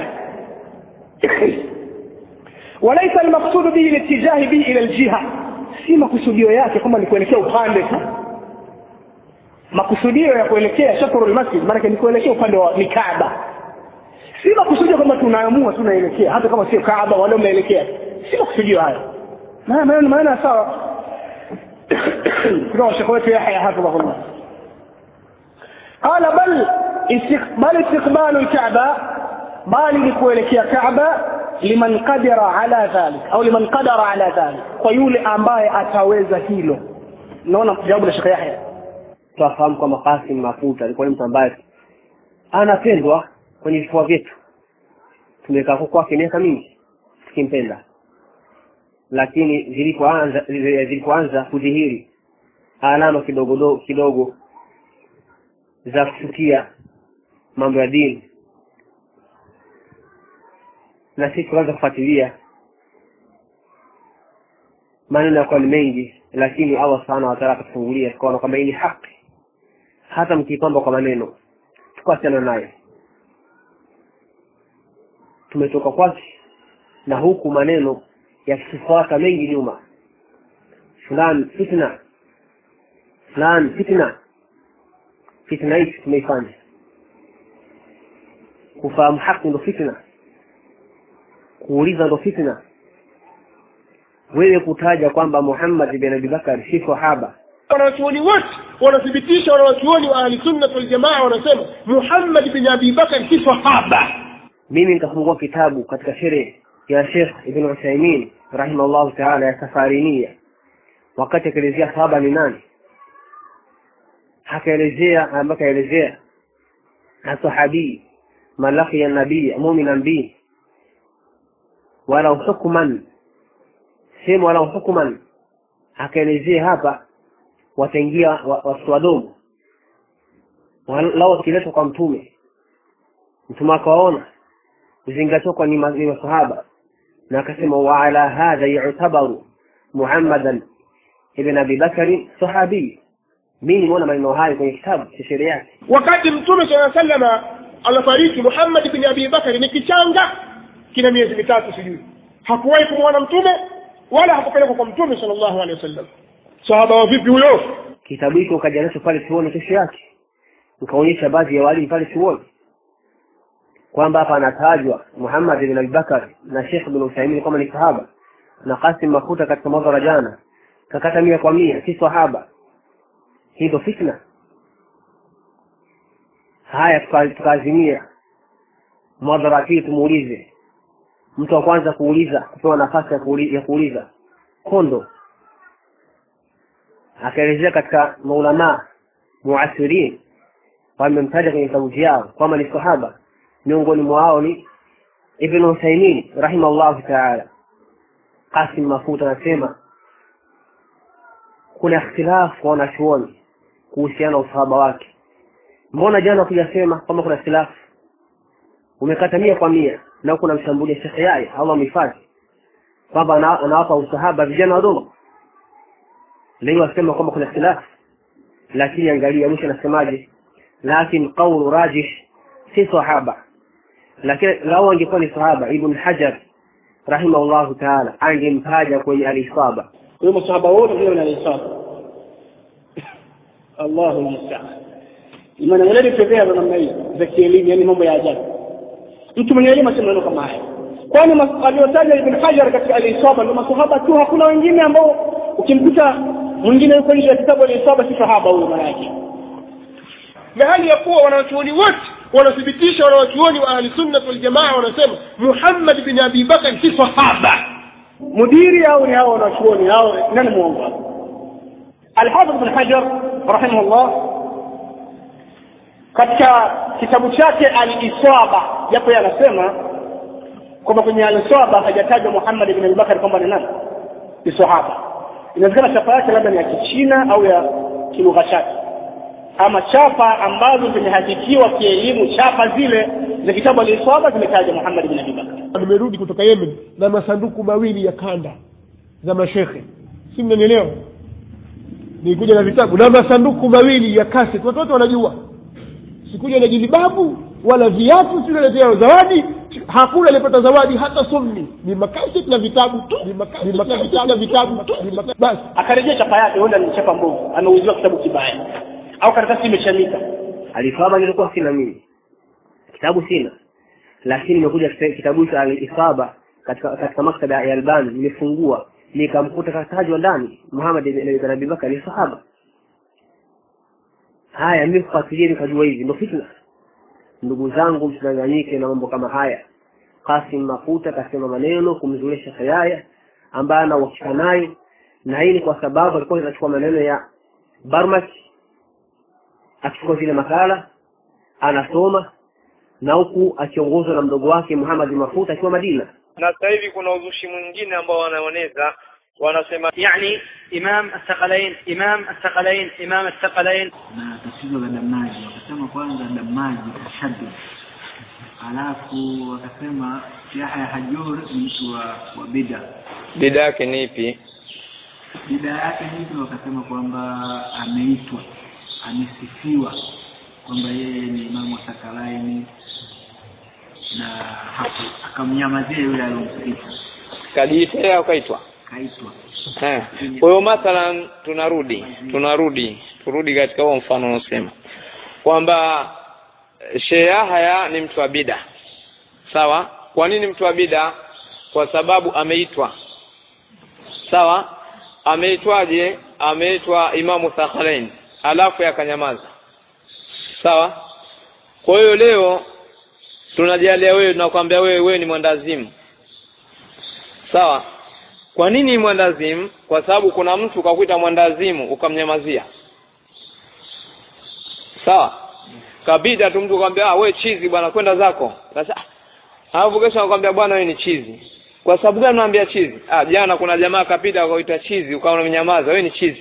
walaysa almaqsudu bihi litijahi bihi ila aljiha si makusudio yake kwamba ni kuelekea upande tu makusudio ya kuelekea shatrul masjid maanake ni kuelekea upande wa ni Kaaba si makusudio kwamba tunaamua tunaelekea hata kama sio Kaaba wala mnaelekea si makusudio hayo maana maana maana sawa kutoka shekhe wetu Yahya hafidhahullah qala bal istiqbal istiqbal al-Kaaba bali ni kuelekea Kaaba liman qadara ala dhalik au liman qadara ala dhalik kwa yule ambaye ataweza hilo naona jawabu la shekhe Yahya tunafahamu kwamba Qasim Mafuta alikuwa ni mtu ambaye anapendwa kwenye vifua vyetu. Tumekaa kwake miaka mingi tukimpenda, lakini zilipoanza zilipoanza kudhihiri alama kidogo do, kidogo za kuchukia mambo ya dini, na sisi tukaanza kufuatilia maneno yakuwa ni mengi, lakini Allah subhanahu wa ta'ala akatufungulia, tukaona kwamba hii ni haki hata mkipamba kwa maneno tukasiana naye tumetoka kwake na huku maneno yakifuata mengi nyuma fulani fitna fulani fitna fitna hichi tumeifanya kufahamu haki ndo fitna kuuliza ndo fitna wewe kutaja kwamba Muhammad bin Abi Bakar si sahaba wanawachuoni wote wanathibitisha wanawachuoni wa ahli sunna wal jamaa wanasema Muhammad bin Abi Bakar si sahaba mimi nikafungua kitabu katika sherehe ya Sheikh Ibn Uthaymeen rahimahullahu ta'ala ya Safarinia wakati akielezea sahaba ni nani akaelezea ambaye akaelezea asahabi malaki ya nabii mu'minan bi wala hukman sema wala hukman akaelezea hapa wataingia watu wadogo lao wakiletwa kwa mtume mtume akawaona kuzingatiwa kwa ni masahaba na akasema wa ala hadha yu'tabaru muhammadan ibn abi bakari sahabi mimi nimeona maneno hayo kwenye kitabu cha sheria yake wakati mtume saa salama anafariki Muhammad bin Abi Bakari ni kichanga kina miezi mitatu sijui hakuwahi kumwona mtume wala hakupelekwa kwa mtume sallallahu alaihi wasallam sahaba wa vipi huyo kitabu hicho kaja nacho pale chuoni kesho yake nikaonyesha baadhi ya walimu pale chuoni kwamba hapa anatajwa Muhammad bin Abi Bakar na Sheikh bin Uthaymeen kama ni sahaba na Qasim Mafuta katika madhara jana kakata mia kwa mia si sahaba hii ndo fitna haya tuka- tukaazimia mwadhara pili tumuulize mtu wa kwanza kuuliza kupewa nafasi ya, kuuli, ya kuuliza kondo akaelezea katika maulamaa muasirin wamemtaja kwenye vitabu vyao kwamba ni sahaba miongoni mwao ni ibn uthaimin rahimahullahu taala qasim mafuta anasema kuna ikhtilafu kwa wanachuoni kuhusiana na usahaba wake mbona jana kujasema kwamba kuna ikhtilafu umekata mia kwa mia na huku namshambulia shekhe yaye allah mhifadhi kwamba ana- anawapa usahaba vijana wadogo leo wasema kwamba kuna ikhtilafu lakini angalia mwisho anasemaje lakin qaulu rajih si sahaba lakini lau angekuwa ni sahaba ibn hajar rahimahullahu taala angemtaja kwenye alisaba kwa hiyo masahaba wote vile wanalisaba allahu mustaan imani mweledi tokea za namna hii za kielimu yani mambo ya ajabu mtu mwenye elimu asema maneno kama haya kwani mas- aliyotaja ibn hajar katika alisaba ndio masahaba tu hakuna wengine ambao ukimkuta mwingine yuko nje ya kitabu alisaba si sahaba huyo maana yake na hali ya kuwa wanawachuoni wote wanathibitisha wanawachuoni wa ahli sunnat waljamaa wanasema muhammad bin abi bakar si sahaba mudiri au ni hao wanachuoni hao nani muongo hapo alhafidh bin hajar rahimahullah katika kitabu chake aliswaba japo yeye anasema kwamba kwenye aliswaba hajatajwa muhammad bin abubakar kwamba ni nani ni sahaba inawezekana chapa yake labda ni ya kichina au ya kilugha chake ama chapa ambazo zimehakikiwa kielimu chapa zile za kitabu aliswaba zimetaja muhammad bin abubakar nimerudi kutoka yemen na masanduku mawili ya kanda za mashekhe si mnanielewa nikuja na vitabu na masanduku mawili ya kaset watu wote wanajua sikuja na jilibabu wala viatu sinaletea zawadi hakuna alipata zawadi hata sunni ni makaset na vitabu tu ni makaset na vitabu na vitabu tu ni maka- basi akarejea chapa yake huenda ni chapa mbovu ameuziwa kitabu kibaya au karatasi imeshamika alisaba nilikuwa sina mimi kitabu sina lakini nimekuja kita- kitabu cha alisaba katika katika maktaba ya albani nimefungua nikamkuta katajwa ndani muhammad ibn ibn abi bakar ni sahaba haya mimi kufuatilia nikajua hivi ndo fitna ndugu zangu msidanganyike na mambo kama haya kasim mafuta akasema maneno kumzulia shekhe yaya ambaye ana uhakika naye na hii ni kwa sababu alikuwa anachukua maneno ya barmak akichukua zile makala anasoma na huku akiongozwa na mdogo wake muhamad mafuta akiwa madina na sasa hivi kuna uzushi mwingine ambao wanaoneza wanasema يعني إمام الثقلين إمام الثقلين إمام الثقلين na tatizo la damaji wakasema kwanza damaji tashaddud alafu wakasema yahya hajur ni mtu wa, wa bida bida yake ni ipi bida yake hivi wakasema kwamba ameitwa amesifiwa kwamba yeye ni imamu wa sakalaini na hapo akamnyamazia yule aliyomsifu kajiitea ukaitwa kaitwa Eh. kwa hiyo mathalan tunarudi tunarudi turudi katika huo mfano unaosema kwamba eh, Sheikh Yahya ni mtu wa bida sawa kwa nini mtu wa bida kwa sababu ameitwa sawa ameitwaje ameitwa imamu Thaqalain alafu yakanyamaza sawa kwa hiyo leo tunajalia wewe tunakwambia wewe wewe ni mwandazimu sawa kwa nini mwandazimu kwa sababu kuna mtu ukakuita mwandazimu ukamnyamazia sawa kabida tu mtu kwambia ah wewe chizi bwana kwenda zako sasa ah, alafu kesho anakuambia bwana wewe ni chizi kwa sababu gani unaambia chizi ah jana kuna jamaa kapita akaita chizi ukawa unamnyamaza wewe ni chizi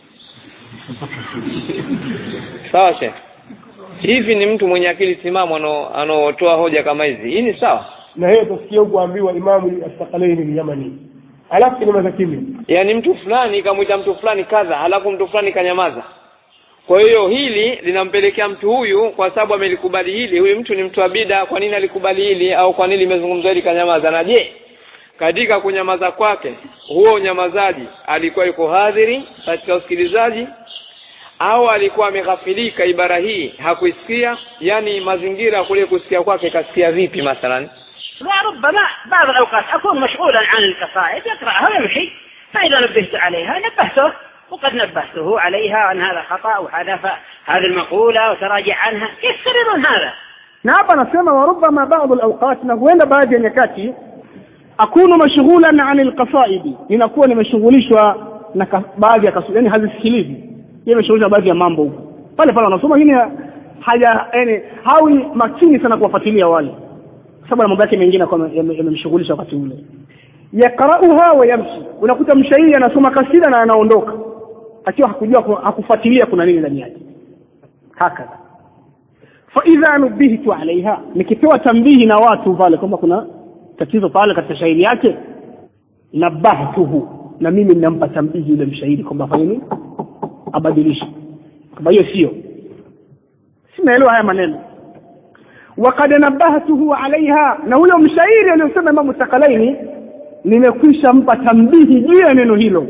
sawa she hivi ni mtu mwenye akili timamu ano- anaotoa hoja kama hizi hii ni sawa na yeye utasikia huku ambiwa imamu astakalaini ni yamani alafu kinyamaza kimya yaani mtu fulani kamwita mtu fulani kadha halafu mtu fulani kanyamaza kwa hiyo hili linampelekea mtu huyu kwa sababu amelikubali hili huyu mtu ni mtu wa bida kwa nini alikubali hili au kwa nini limezungumzwa hili kanyamaza na je katika kunyamaza kwake huo unyamazaji alikuwa yuko hadhiri katika usikilizaji au alikuwa ameghafilika ibara hii hakuisikia yani mazingira kule kusikia kwake kasikia vipi mathalan وربما بعض الأوقات أكون مشغولا عن القصائد يقرأها ويمشي فإذا نبهت عليها نبهته وقد نبهته عليها أن هذا خطأ وحذف هذه المقولة وتراجع عنها كيف تقررون هذا؟ na hapa anasema warubama baadhi alawqat na huenda baadhi ya nyakati akunu mashghulan an alqasaidi ninakuwa nimeshughulishwa na ka, baadhi ya kasudi yani hazisikilizi yeye imeshughulishwa baadhi ya mambo huko pale pale wanasoma lakini haja yani hawi makini sana kuwafuatilia wale sababu na mambo yake mengine kwa yamemshughulisha wakati ule yakrauha wa yamshi unakuta mshairi anasoma kasida na anaondoka akiwa hakujua hakufuatilia kuna nini ndani yake hakadha faidha nubihtu alaiha nikipewa tambihi na watu pale kwamba kuna tatizo pale katika shairi yake nabahtuhu na mimi ninampa tambihi yule mshairi kwamba afanye nini abadilishe kwamba hiyo sio sinaelewa haya maneno wakad nabahtuhu alaiha na huyo mshairi aliyosema imamu sakalaini nimekwisha mpa tambihi juu ya neno hilo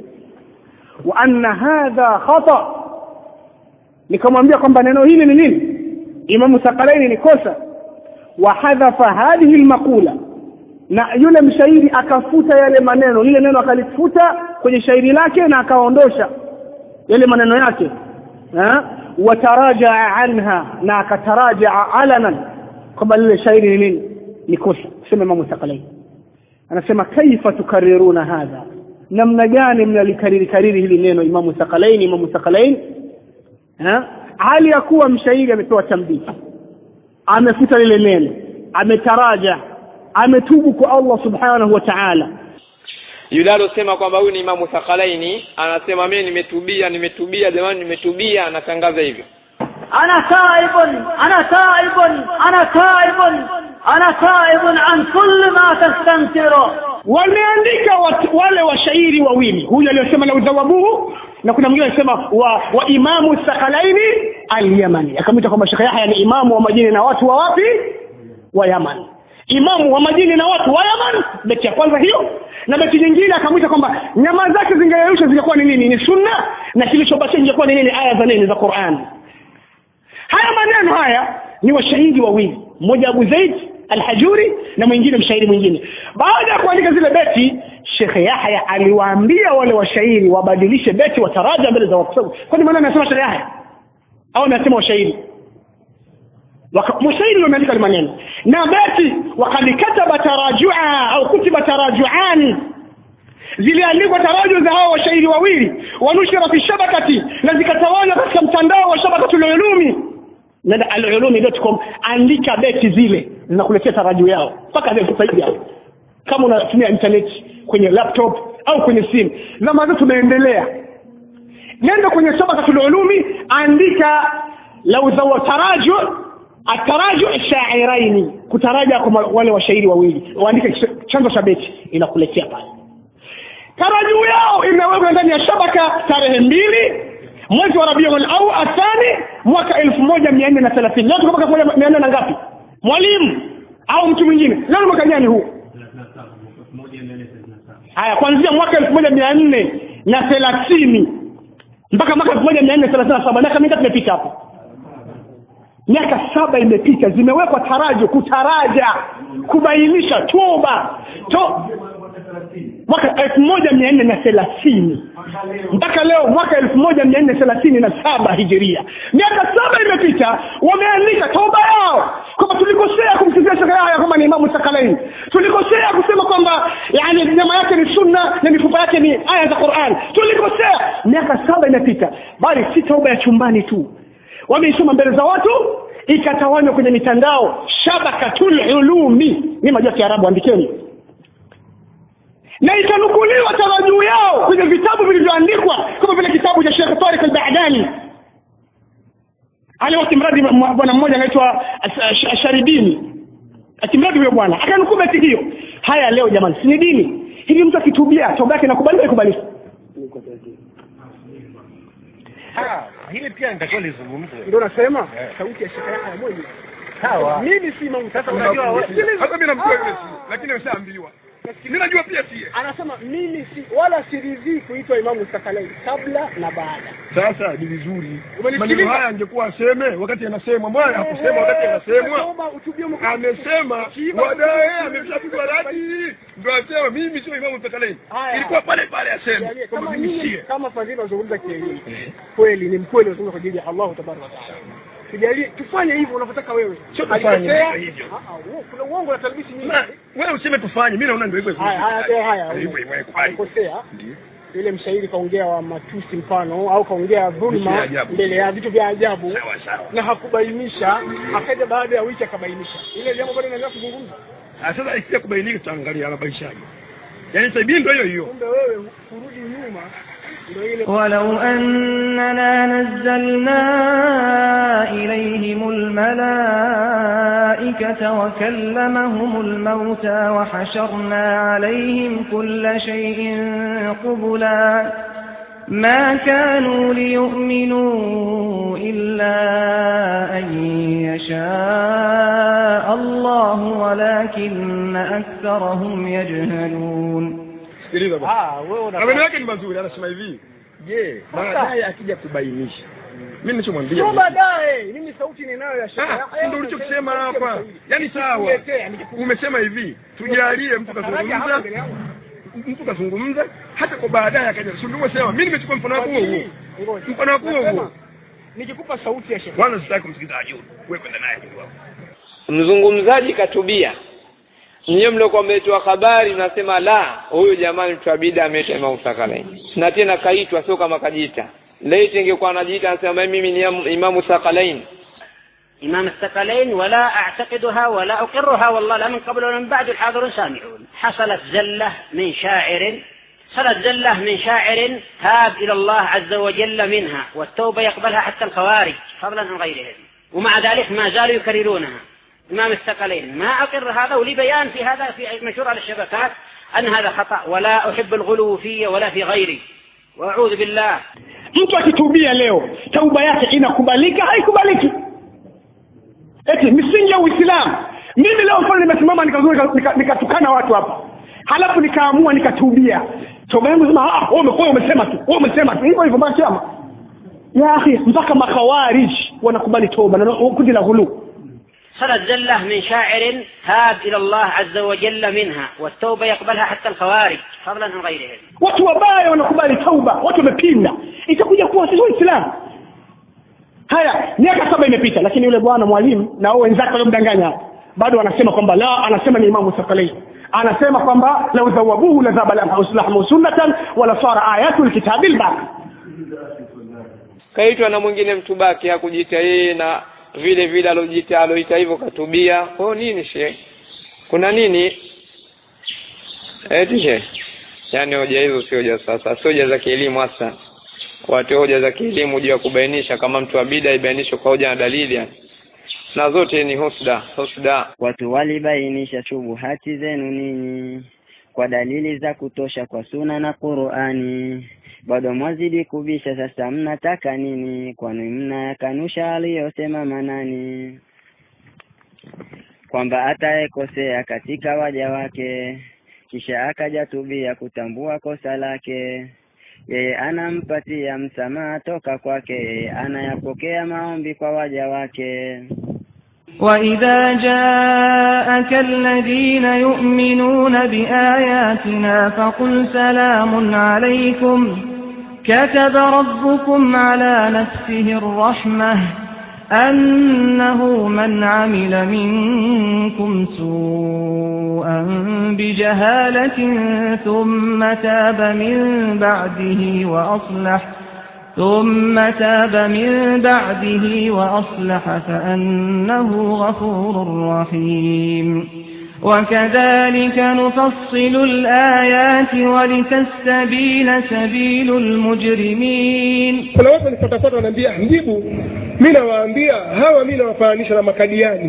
wa anna hadha khata nikamwambia kwamba neno hili ni nini imamu sakalaini ni kosa wa hadhafa hadhihi lmaqula na yule mshairi akafuta yale maneno lile neno akalifuta kwenye shairi lake na akaondosha yale maneno yake watarajaa anha na akatarajaa alanan kwamba lile shairi ni nini ni kosa kusema imamu sakalaini anasema kaifa tukariruna hadha namna gani mnalikariri kariri hili neno imamu sakalaini imamu sakalaini hali ya kuwa mshairi amepewa tambihi amefuta lile neno ametaraja ametubu kwa allah subhanahu wa taala yule alosema kwamba huyu ni imamu thakalaini anasema mimi nimetubia nimetubia jamani nimetubia anatangaza hivyo أنا تائب أنا تائب أنا تائب أنا تائب عن كل ما تستنكره wameandika watu, wale washairi wawili huyu aliyosema lau dhawabuhu na kuna mwingine alisema wa, wa imamu sakhalaini alyamani akamwita kwamba shekhe yahya ni imamu wa majini na watu wa wapi wa yaman imamu wa majini na watu wa yaman beti ya kwanza hiyo na beti nyingine akamwita kwamba nyama zake zingeyeyusha zingekuwa ni nini ni sunna na kilichobakia ingekuwa ni nini aya za nini za qurani haya maneno haya ni washahidi wawili mmoja abu zaid alhajuri na mwingine mshairi mwingine baada ya kuandika zile beti shekhe yahya aliwaambia wale washairi wabadilishe beti wataraja mbele za watu kwani maana anasema shekhe yahya au anasema washairi mshairi ndio ameandika maneno na beti wakad kataba tarajua au kutiba tarajuani ziliandikwa taraju za hawa washairi wawili wanushira fi shabakati na zikatawanywa katika mtandao wa shabakatul ulumi nenda alulumi.com andika beti zile zinakuletea taraju yao mpaka leo sasa hivi hapo kama unatumia internet kwenye laptop au kwenye simu zama zetu tumeendelea nenda kwenye shabakatul ulumi andika lau taraju ataraju shairaini kutaraja kwa wale washairi wawili waandike chanzo cha beti inakuletea pale tarajuu yao imewekwa ndani ya shabaka tarehe mbili mwezi wa rabiul au athani mwaka elfu moja mia nne na thelathini leo tuko mwaka elfu moja mia nne na ngapi mwalimu au mtu mwingine leo ni mwaka gani huu haya kuanzia mwaka elfu moja mia nne na thelathini mpaka mwaka elfu moja mia nne thelathini na saba miaka mingapi imepita hapo miaka saba imepita zimewekwa tarajo kutaraja kubainisha toba to mwaka elfu moja mia nne na thelathini mpaka leo mwaka elfu moja mia nne thelathini na saba hijiria miaka saba imepita wameandika toba yao kwamba tulikosea kumsifia shekhe yahya kwamba ni imamu sakalaini tulikosea kusema kwamba yani nyama yake ni sunna na mifupa yake ni aya za quran tulikosea miaka saba imepita bali si toba ya chumbani tu wameisoma mbele za watu ikatawanywa kwenye mitandao shabakatul ulumi ni majua kiarabu andikeni na ikanukuliwa tarajuu yao kwenye vitabu vilivyoandikwa kama vile kitabu cha Sheikh Tariq al-Ba'dani aliwati mradi bwana mmoja anaitwa Sharidini akimradi huyo bwana akanukuu beti hiyo haya leo jamani si ni dini hivi mtu akitubia toba yake inakubalika ikubalika hili pia nitakiwa lizungumzwe ndio nasema sauti ya shekhe yako moja sawa mimi si imamu sasa unajua sikiliza hata mimi namjua yule si lakini ushaambiwa mi najua pia sie anasema mimi si wala siridhii kuitwa imamu sakalaini kabla na baada sasa ni vizuri Umenisikiliza? maneno haya angekuwa aseme wakati anasemwa mbona hakusema wakati anasemwa Nasoma utubia mkuu. amesema Kiiba- baadaye ameshapigwa radi ndo asema mimi sio imamu takaleni Haya. ilikuwa pale pale aseme Jalie, kwamba kama mimi nyinyi sie kama fadhili wazungumza kielimu kweli ni mkweli wazungumza kwa ajili ya Allahu tabaraka wa taala tujalie tufanye hivyo unavyotaka wewe Sio tufanye Alikosea? hivyo. Ah, ah, uo- kuna uongo na talbisi nyingi Na, wewe useme tufanye mi naona ndio hivyo hivyo. haya haya eh, haya Hivyo hivyo, kubali. alikosea yule mshairi kaongea wa matusi mfano au kaongea Vitu vya dhulma ajabu. mbele ya vitu vya ajabu Sawa, sawa. na hakubainisha akaja baada ya wiki akabainisha ile jambo bado inaendelea kuzungumza Ah, sasa ikija kubainika tutaangalia anabainishaje yaani sahibi ndio hiyo hiyo kumbe wewe kurudi nyuma ndio ile ولو أننا نزلنا إليهم الملائكة وكلمهم الموتى وحشرنا عليهم كل شيء قبلا ما كانوا ليؤمنوا إلا أن يشاء الله ولكن أكثرهم يجهلون sikiliza bwana ah wewe una maneno yake ni mazuri anasema hivi je baadaye akija kubainisha mi nichomwambia sio baadaye mimi sauti ninayo ya shaka Ah, si ndio ulichokisema hapa yaani sawa Nikuletea, nikikuletea. umesema hivi tujalie mtu Faraja hapa kazungumza mbele yangu. mtu kazungumza hata kwa baadaye akaja si ndio umesema mi nimechukua mfano wako huo huo Ngoja. mfano wako huo Nasema, huo nikikupa sauti ya shekhe kwanza sitaki kumsikiza ajuru wewe kwenda naye kidogo hapo mzungumzaji katubia nyiwe mliokuwa mmetoa habari mnasema la huyu jamani mtu wa bida ameitwa Imam Sakalaini na tena kaitwa sio kama kajiita laiti ingekuwa anajiita anasema mimi ni Imam- Imamu Sakalaini إمام الثقلين ولا أعتقدها ولا أقرها والله لا من قبل ولا من بعد الحاضرون سامعون حصلت زلة من شاعر حصلت زلة من شاعر تاب إلى الله عز وجل منها والتوبة يقبلها حتى الخوارج فضلا عن غيرهم ومع ذلك ما زالوا يكررونها إمام الثقلين ما أقر هذا ولي بيان في هذا في منشور على الشبكات أن هذا خطأ ولا أحب الغلو في ولا في غيري وأعوذ بالله mtu akitubia leo tauba yake inakubalika haikubaliki eti misingi ya uislamu mimi leo mfano nimesimama nikazuri nika- nikatukana watu hapa halafu nikaamua nikatubia toba yangu sema ah wewe umekuwa umesema tu wewe umesema tu hivyo hivyo mpaka kiama ya akhi mpaka makhawarij wanakubali toba na kundi la ghulu صارت زلة من شاعر تاب إلى الله عز وجل منها والتوبة يقبلها حتى الخوارج فضلا عن غيرهم watu wabaya wanakubali tauba watu wamepinda itakuja kuwa sisi waislamu haya miaka saba imepita lakini yule bwana mwalimu na wao wenzake waliomdanganya bado wanasema kwamba la anasema ni imamu sakalei anasema kwamba lau dhawabuhu la dhaba lahmu sunnatan wala sara ayatu lkitabi lbaqi kaitwa na mwingine mtu baki hakujiita yeye na vile vile alojiita aloita hivyo katubia kwa nini she kuna nini eti she yaani hoja hizo sio hoja sasa sio hoja za kielimu hasa watu hoja za kielimu juu ya kubainisha kama mtu wa bida ibainishwe kwa hoja na dalili yani na zote ni husda husda watu walibainisha shubuhati zenu ninyi kwa dalili za kutosha kwa suna na Qur'ani bado mwazidi kubisha sasa mnataka nini kwani mnayakanusha aliyosema manani kwamba atayekosea katika waja wake kisha akajatubia kutambua kosa lake yeye anampatia msamaha toka kwake yeye anayapokea maombi kwa waja wake وإذا جاءك الذين يؤمنون بآياتنا فقل سلام عليكم كتب ربكم على نفسه الرحمة أنه من عمل منكم سوءا بجهالة ثم تاب من بعده وأصلح ثم تاب من بعده وأصلح فأنه غفور رحيم وكذلك نفصل الآيات ولتستبين سبيل المجرمين kuna watu wanifatafata wanaambia mjibu mi nawaambia hawa mi nawafananisha na makadiani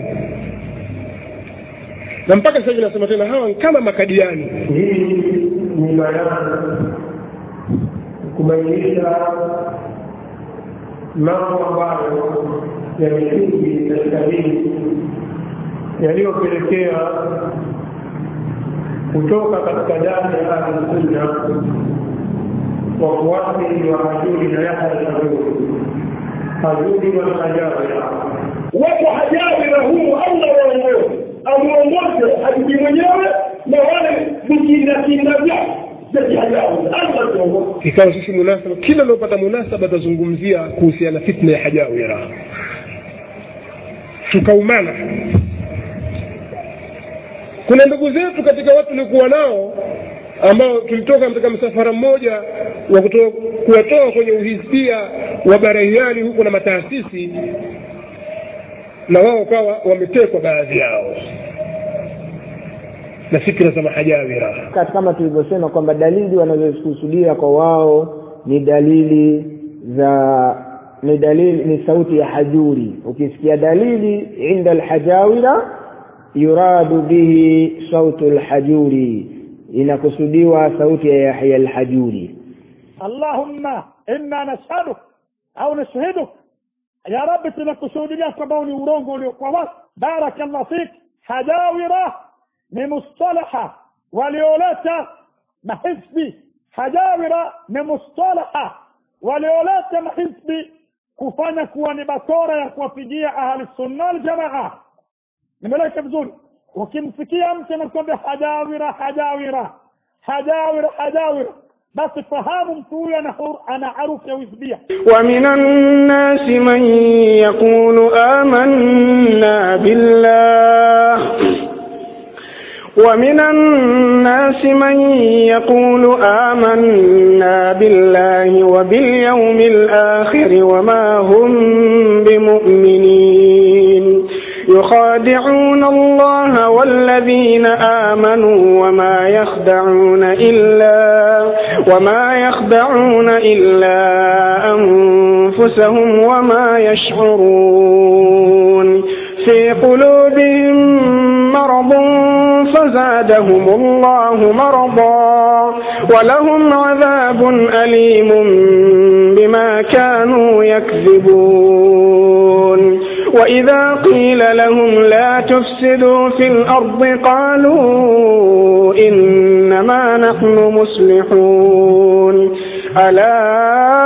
na mpaka sasa hivi nasema tena hawa ni kama makadiani hii ni bayana kubainisha mambo ambayo yamsingi katika dini yaliyopelekea kutoka katika dani ya ahlusunna wafuasi wa hajuri na yahya hajuri hajuri wanahajawira wapo hajawira humu allah waongoze amuongoze hajiji mwenyewe na wale vijindakinda vyao ikawa sisi munasaba kila unaopata munasaba atazungumzia kuhusiana na fitna ya hajawira tukaumana kuna ndugu zetu katika watu tuliokuwa nao ambao tulitoka katika msafara mmoja wa kuwatoa kwenye uhisbia wa barahiani huko na mataasisi na wao kawa wametekwa baadhi yao na fikra za mahajawira kama tulivyosema kwamba dalili wanazokusudia kwa wao ni dalili za ni dalili ni sauti ya hajuri ukisikia dalili inda alhajawira yuradu bihi sautu lhajuri inakusudiwa sauti ya yahya alhajuri allahumma inna nashhaduk au nashhiduk ya rabbi tunakusuhudilia kwamba ni urongo uliokuwa wazi barakallah fik hajawira ni mustalaha walioleta mahizbi hajawira ni mustalaha walioleta mahizbi kufanya kuwa ni bakora ya kuwapigia ahli sunna aljamaa nimeleka vizuri ukimsikia mtu anakwambia hajawira hajawira hajawira hajawira basi fahamu mtu huyo ana harufu ya uhizbia ومن الناس من يقول آمنا بالله ومن الناس من يقول آمنا بالله وباليوم الآخر وما هم بمؤمنين يخادعون الله والذين آمنوا وما يخدعون إلا وما يخدعون إلا أنفسهم وما يشعرون في قلوبهم مرض فزادهم الله مرضا ولهم عذاب أليم بما كانوا يكذبون وإذا قيل لهم لا تفسدوا في الأرض قالوا إنما نحن مصلحون ألا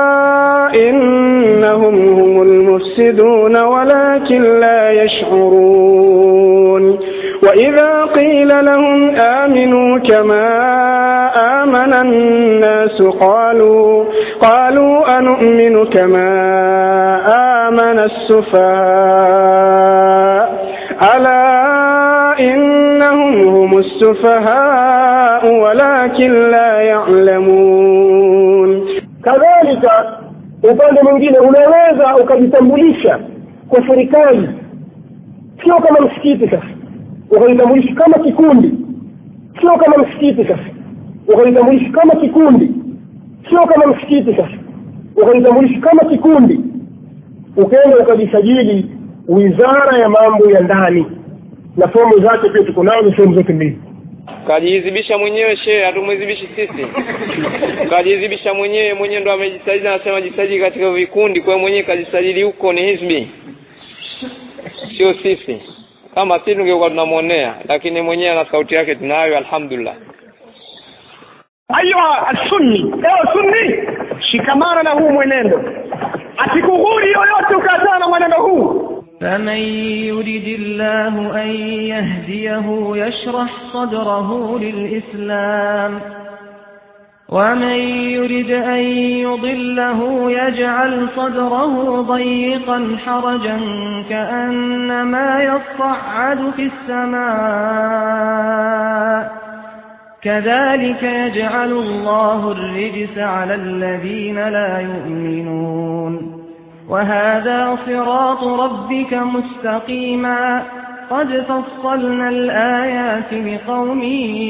إنهم هم المفسدون ولكن لا يشعرون وإذا قيل لهم آمنوا كما آمن الناس قالوا قالوا أنؤمن كما آمن السفهاء ألا إنهم هم السفهاء ولكن لا يعلمون kadhalika upande mwingine unaweza ukajitambulisha kwa serikali sio kama msikiti sasa ukajitambulisha kama kikundi sio kama msikiti sasa ukajitambulisha kama kikundi sio kama msikiti sasa ukajitambulisha kama kikundi ukaenda ukajisajili wizara ya mambo ya ndani na fomu zake pia tuko nazo sehemu zote mbili kajihizibisha mwenyewe shehe hatumwizibishi sisi kajihizibisha mwenyewe mwenyewe ndo amejisajili anasema jisajili katika vikundi kwa hiyo mwenyewe kajisajili huko ni hizbi sio sisi kama si tungekuwa tunamwonea lakini mwenyewe na sauti yake tunayo alhamdulillah ayuha alsunni ewe sunni shikamana na huu mwenendo asikughuri yoyote ukaachana na mwenendo huu فمن يرد الله أن يهديه يشرح صدره للإسلام ومن يرد أن يضله يجعل صدره ضيقا حرجا كأنما يصعد في السماء كذلك يجعل الله الرجس على الذين لا يؤمنون وهذا صراط ربك مستقيما قد فصلنا الآيات لقوم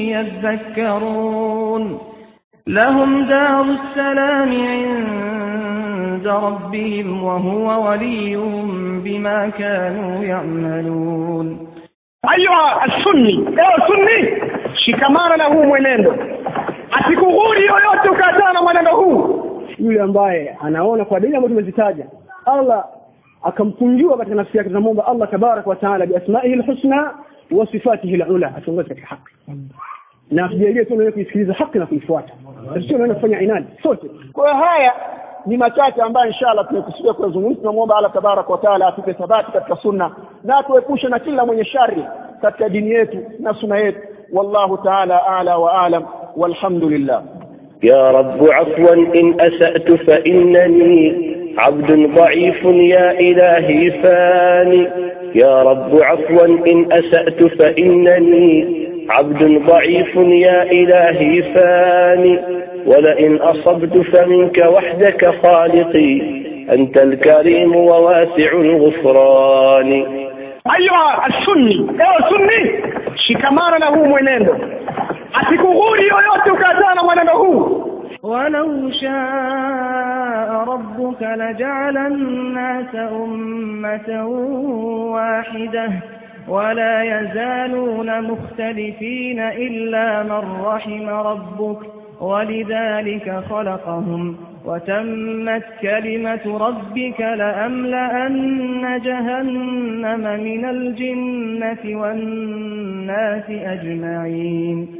يذكرون لهم دار السلام عند ربهم وهو وليهم بما كانوا يعملون ayuha alsunni ewe sunni shikamana na huu mwenendo asikughuri yoyote ukaachana na mwenendo huu yule ambaye anaona kwa dalili ambazo tumezitaja allah akamkunjua katika nafsi yake tunamwomba allah tabaraka wa taala biasmaihi lhusna wa sifatihi lula atuongoze katika haki na atujalie tu nawe kuisikiliza haki na kuifuata sio naenda kufanya inadi sote kwa hiyo haya ni machache ambayo inshallah tumekusudia kuyazungumza tunamwomba allah tabaraka wataala atupe thabati katika sunna na atuepushe na kila mwenye shari katika dini yetu na sunna yetu wallahu taala ala wa alam walhamdulillah يا رب عفوا إن أسأت فإنني عبد ضعيف يا إلهي فاني يا رب عفوا إن أسأت فإنني عبد ضعيف يا إلهي فاني ولئن أصبت فمنك وحدك خالقي أنت الكريم وواسع الغفران ayuha alsunni ewe sunni shikamana na huu mwenendo asikughuri yoyote ukaachana na mwenendo huu ولو شاء ربك لجعل الناس أمة واحدة ولا يزالون مختلفين إلا من رحم ربك ولذلك خلقهم وتمت كلمة ربك لأملأن جهنم من الجنة والناس أجمعين